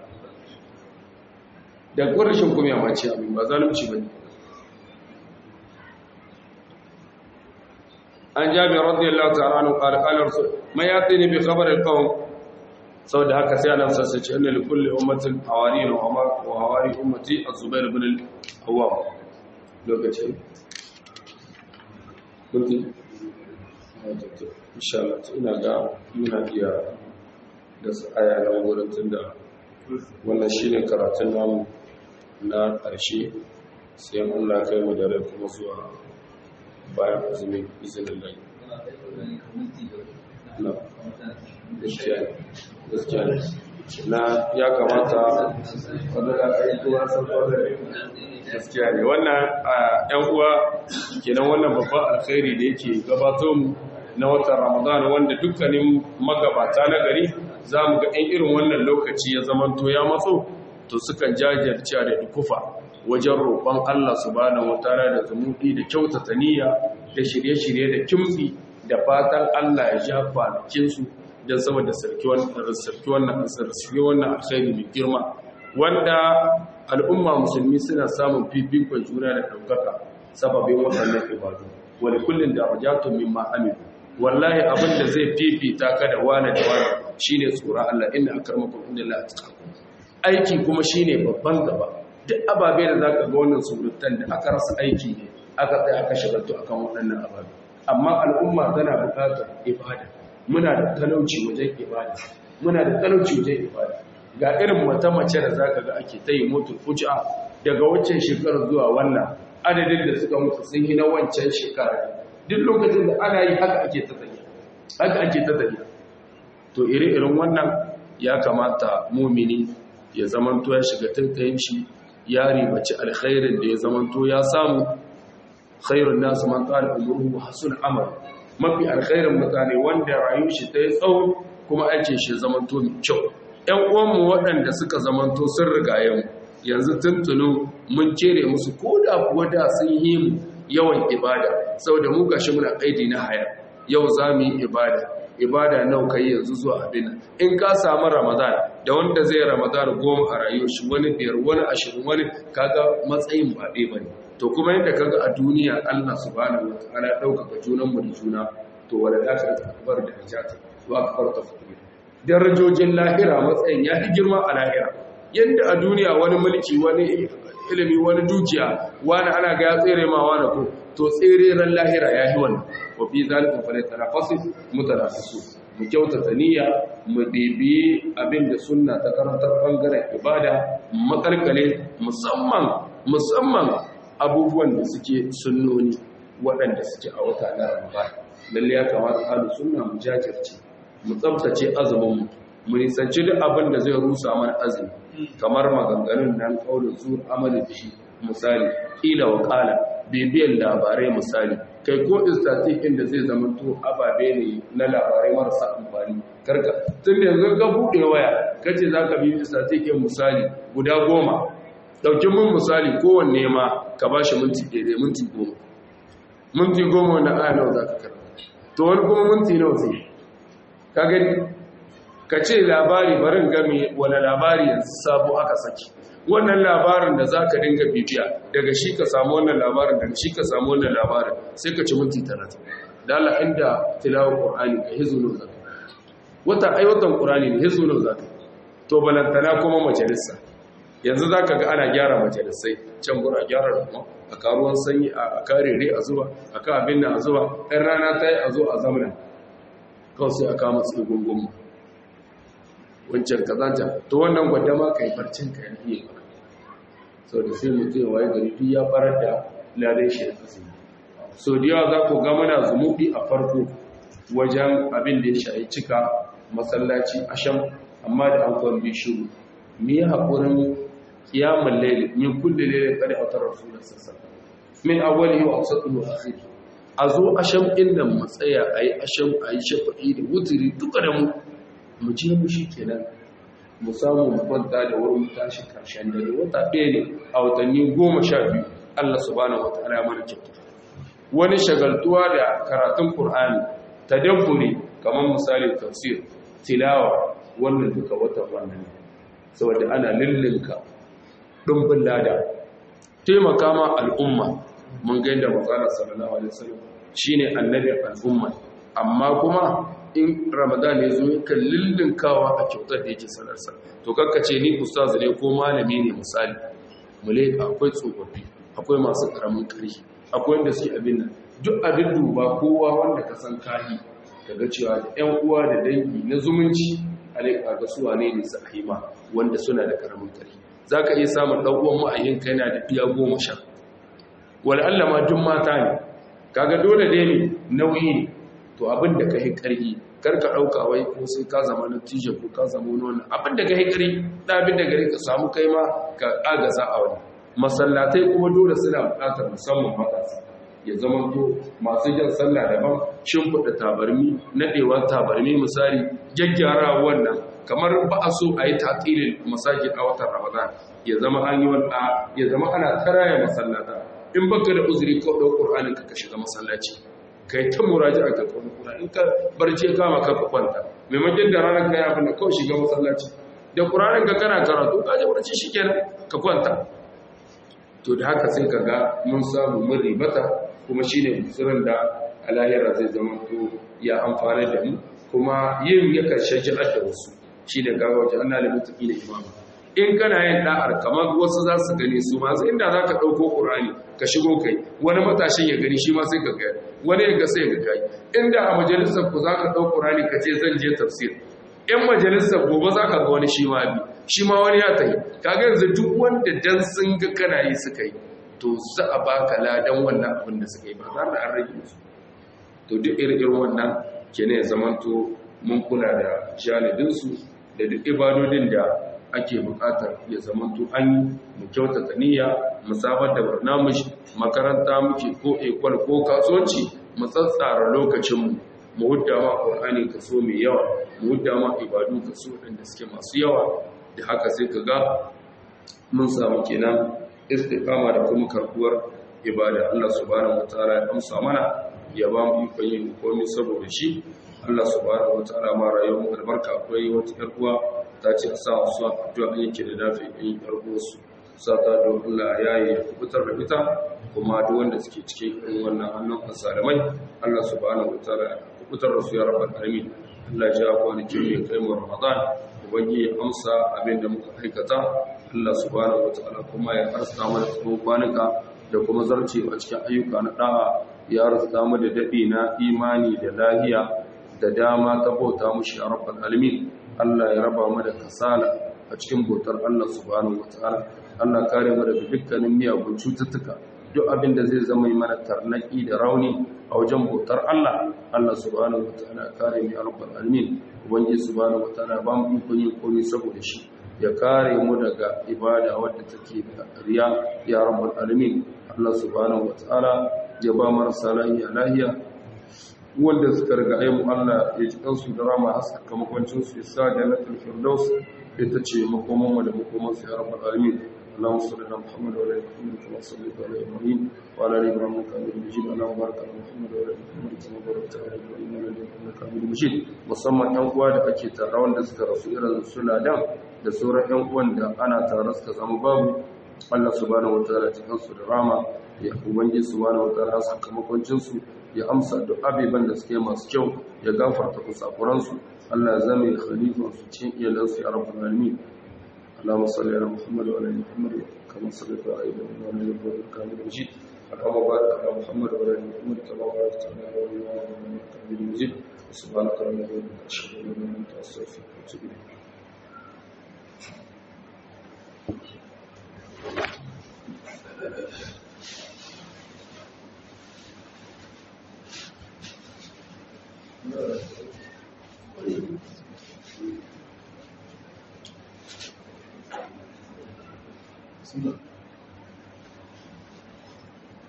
da kuwa rashin kumiya ma ce abin ba zalunci ba ne an jabi radiyallahu ta'ala anu qala qala rasul ma yatini bi khabar al-qawm saboda haka sai Allah sai ce inna li kulli ummatin hawari wa hawari ummati az-zubair ibn al-awwam lokacin kunti inshallah ina ga muna iya da su aya na wurin tunda wannan shine karatun namu na ƙarshe sai Allah kai mu da rai kuma zuwa bayan azumin izinin lai na gaskiya na ya kamata wadda da aikuwa sun kwadare gaskiya ne wannan yan uwa kenan wannan babban alkhairi da yake gabato mu na watan ramadan wanda dukkanin magabata na gari za mu ga ɗan irin wannan lokaci ya zamanto ya matso to sukan jajirce da dukufa wajen roƙon Allah subhanahu wataala da zumudi da kyautata niyya da shirye-shirye da kimtsi da fatan Allah ya ja kwanakinsu don saboda sarki wannan sarki wannan alkhairi mai girma wanda al'umma musulmi suna samun fifikon juna da ɗaukaka sababin waɗannan ibadu wani kullum da rajatun min ma'amilu wallahi abin da zai fifita ka da wani da wani shine tsoron Allah inna akramakum indallahi atqakum aiki kuma shine babban gaba duk ababe da zaka ga wannan surutan da aka rasa aiki ne aka tsaya aka shagaltu akan waɗannan ababe amma al'umma tana buƙatar ibada muna da talauci wajen ibada muna da talauci wajen ibada ga irin mata mace da zaka ga ake ta yi mutu fuja daga waccan shekarar zuwa wannan adadin da suka mutu sun yi na wancan shekara duk lokacin da ana yi haka ake ta tafiya haka ake ta tafiya to ire-iren wannan ya kamata mumini ya zamanto ya shiga tattayin shi ya ribaci alkhairin da ya zamanto ya samu khairun nasu man qala umruhu hasun amal mafi alkhairin mutane wanda rayuwar shi ta yi tsawo kuma aikin shi zamanto mai kyau ƴan uwanmu waɗanda suka zamanto sun rigaye mu yanzu tuntunu mun kere musu ko da kuwa da sun yi mu yawan ibada saboda mu gashi muna aidi na haya yau za mu yi ibada ibada nau kai yanzu zuwa abin in ka samu ramadan da wanda zai ramadan goma a rayuwar shi wani biyar wani ashirin wani kaga matsayin ba ɗaya bane to kuma yadda kaga a duniya Allah subhanahu wataala ya ɗaukaka junan mu da juna to wala akhiratu akbar da najata wa akbar tafdil darajojin lahira matsayin ya fi girma a lahira yadda a duniya wani mulki wani ilimi wani dukiya wani ana ga ya tsere ma wani ko to tsereren lahira ya yi wannan wa fi zalikin falai tanafasu mutanafisu mu kyautata niyya mu ɗebi abin da sunna ta karantar bangaren ibada makalkale musamman musamman abubuwan da suke sunnoni waɗanda suke a wata na ramadan lalle ya kamata ahlu sunna mu jajirce mu tsabtace azumin mu mu nisanci duk abin da zai rusa mana azumi kamar maganganun nan kaulin zuwa amalin da shi misali ƙila wa ƙala bibiyan labarai misali kai ko istatik inda zai zama to ababe ne na labarai marasa amfani karka tun da yanzu ga buɗe waya kace za ka bibi istatikin misali guda goma ɗauki mun misali kowanne ma ka ba shi minti ɗaya minti goma minti goma wanda aya nawa za ka karanta to wani kuma minti nawa zai ka gani ka ce labari barin game wani labari yanzu sabo aka saki wannan labarin da za ka dinga bibiya daga shi ka samu wannan labarin daga shi ka samu wannan labarin sai ka ci minti talatin da Allah inda tilawar ƙorani ka hizu nau zaka wata aiwatan ƙorani ne hizu nau zaka to balantana kuma majalisa yanzu za ka ga ana gyara majalisai can gura gyara rama a karuwan sanyi a karere a zuwa a ka abin da a zuwa ɗan rana ta yi a zo a zamana kawai sai a kama gungun wancan kazanta to wannan gwada ma ka yi barcin ka yi iya ba sau da sai mutum waye gari duk ya farar da ladai shi da azumi so da yawa za ku ga mana zumuɗi a farko wajen abin da ya shayi cika masallaci asham amma da an kwan bi shiru me ya haƙurin kiyamun laili min kulle lailin kada a tarar rasulun sassa min awwali wa awsatu wa akhiri a zo asham inda matsaya ayi asham ayi shafa'i da wuturi duka da mu mu je mu shi kenan mu samu mu kwanta da wurin tashi karshen dare wata ɗaya ne a watanni goma sha biyu Allah subhanahu wataala ya mana kyauta wani shagaltuwa da karatun Qur'ani tadabburi kamar misali tafsir tilawa wannan duka watan wannan saboda ana lillinka dumbin lada taimaka ma al'umma mun ga yadda manzon sallallahu alaihi wasallam shine annabi al'umma amma kuma in ramadan ya zo yakan lullunkawa a kyautar da yake sanarsa to ce ni ustaz ne ko malami ne misali mule akwai tsofaffi akwai masu karamin ƙarfi akwai wanda suke abin nan duk abin duba kowa wanda ka san kahi daga cewa da ƴan uwa da dangi na zumunci alaika ga su wane ne sahima wanda suna da karamin ƙarfi zaka iya samun dan uwan ma'ayinka yana da iya goma sha wal Allah ma duk mata ne kaga dole dai ne nauyi ne to abin da ka yi ƙarfi karka ɗauka wai ko sai ka zama na tije ko ka zama wani abin da ka yi ƙarfi da abin da gari ka samu kai ma ka agaza a wani masallatai kuma dole suna buƙatar musamman matasa ya zama to masu jan sallah daban shimfiɗa tabarmi naɗewa tabarmi misali gyaggyara wannan kamar ba a so a yi tatilin masajid a watan ramadan ya zama an yi wanda ya zama ana taraya masallata in baka da uzuri ka ɗau ƙur'anin ka shiga masallaci kai ta muraji a gaban kura in ka barci ya kama ka kwanta maimakon da ranar kai abin da kawai shiga masallaci da ƙuranin ka kana karatu ka je barci shi kenan ka kwanta to da haka sai ka ga mun samu mun ribata kuma shi ne musulun da a lahira zai zama to ya amfana da mu kuma yin ya karshe ji'ar da wasu shi da gawa wajen ana da mutuki da imamu in kana yin da'ar kamar wasu za su gani su masu inda za ka ɗauko ƙurani ka shigo kai wani matashin ya gani shi ma sai ka gaya wani ya ga sai ga kai inda a majalisar ku za ka ɗau ƙurani ka ce zan je tafsir in majalisar gobe za ka ga wani shi ma bi shi ma wani ya tafi kaga yanzu duk wanda dan sun ga kana yi suka yi to za a baka ladan wannan abin da suka yi ba za da an rage su to duk irin wannan kenan ya zamanto mun kula da janibinsu da duk ibadodin da ake bukatar ya zamanto an yi mu kyautata niyya mu sabar da barnamish makaranta muke ko ekwal ko kasuwanci mu tsatsara lokacinmu mu hudda ma ƙur'ani kaso mai yawa mu hudda ma ibadu kaso waɗanda suke masu yawa da haka sai ka ga mun samu kenan istiqama da kuma karbuwar ibada Allah subhanahu wataala ya amsa mana ya ba mu ikon yin komai saboda shi Allah subhanahu wataala ma rayuwar mu albarka akwai wata ƴar uwa ta ce a sa su addu'a yake da nafi ɗin ƴar uwarsu sa ta don Allah ya yi kubutar da ita kuma duk wanda suke cikin irin wannan hannun asalamai Allah subhanahu wataala ya kubutar da su ya rabbal alamin Allah ya ja kwanakin mai kai mu Ramadan ubangi ya amsa abin da muka aikata Allah subhanahu wataala kuma ya arsa mana tsawon kwanuka da kuma zarce a cikin ayyuka na da'a ya arsa mu da dadi na imani da lahiya da dama ta bauta mushi a rabbal alamin Allah ya raba mu da kasala a cikin bautar Allah subhanahu wataala Allah kare mu daga dukkanin miyagun cututtuka duk abin da zai zama mana tarnaki da rauni a wajen bautar Allah Allah subhanahu wataala kare mu ya rabbal alamin ubangiji subhanahu wataala ba mu ikon yin komai saboda shi ya kare mu daga ibada wadda take da riya ya rabbal alamin Allah subhanahu wataala ya ba marasa lahiya lahiya wanda suka riga ayi mu Allah ya ji kansu da rama haska makwancin su ya sa jannatul firdaus ita ce makoman mu da makoman su ya rabbal alamin اللهم صل على محمد وعلى ال محمد كما صليت على ابراهيم وعلى ال ابراهيم انك حميد مجيد اللهم بارك على محمد وعلى ال محمد كما باركت على ابراهيم وعلى ال انك حميد مجيد musamman yan uwa da ake tare wanda suka rasu irin su ladan da sauran yan uwan da ana tare suka zama babu Allah subhanahu wataala cikin su da rama ya ubangi subhanahu wataala sakamakon su ya amsa duk abeban da suke masu kyau ya gafarta kusakuran su Allah ya zame khalifa su cikin iyalansu ya rabbul alamin اللهم صل على محمد وعلى ال محمد كما صليت على ابراهيم وعلى ال ابراهيم انك حميد مجيد اللهم بارك على محمد وعلى ال محمد كما باركت على ابراهيم وعلى ال ابراهيم انك حميد مجيد سبحانك اللهم وبحمدك اشهد ان لا اله الا انت استغفرك واتوب اليك Thank you.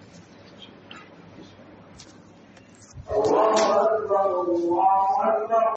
الله أكبر الله أكبر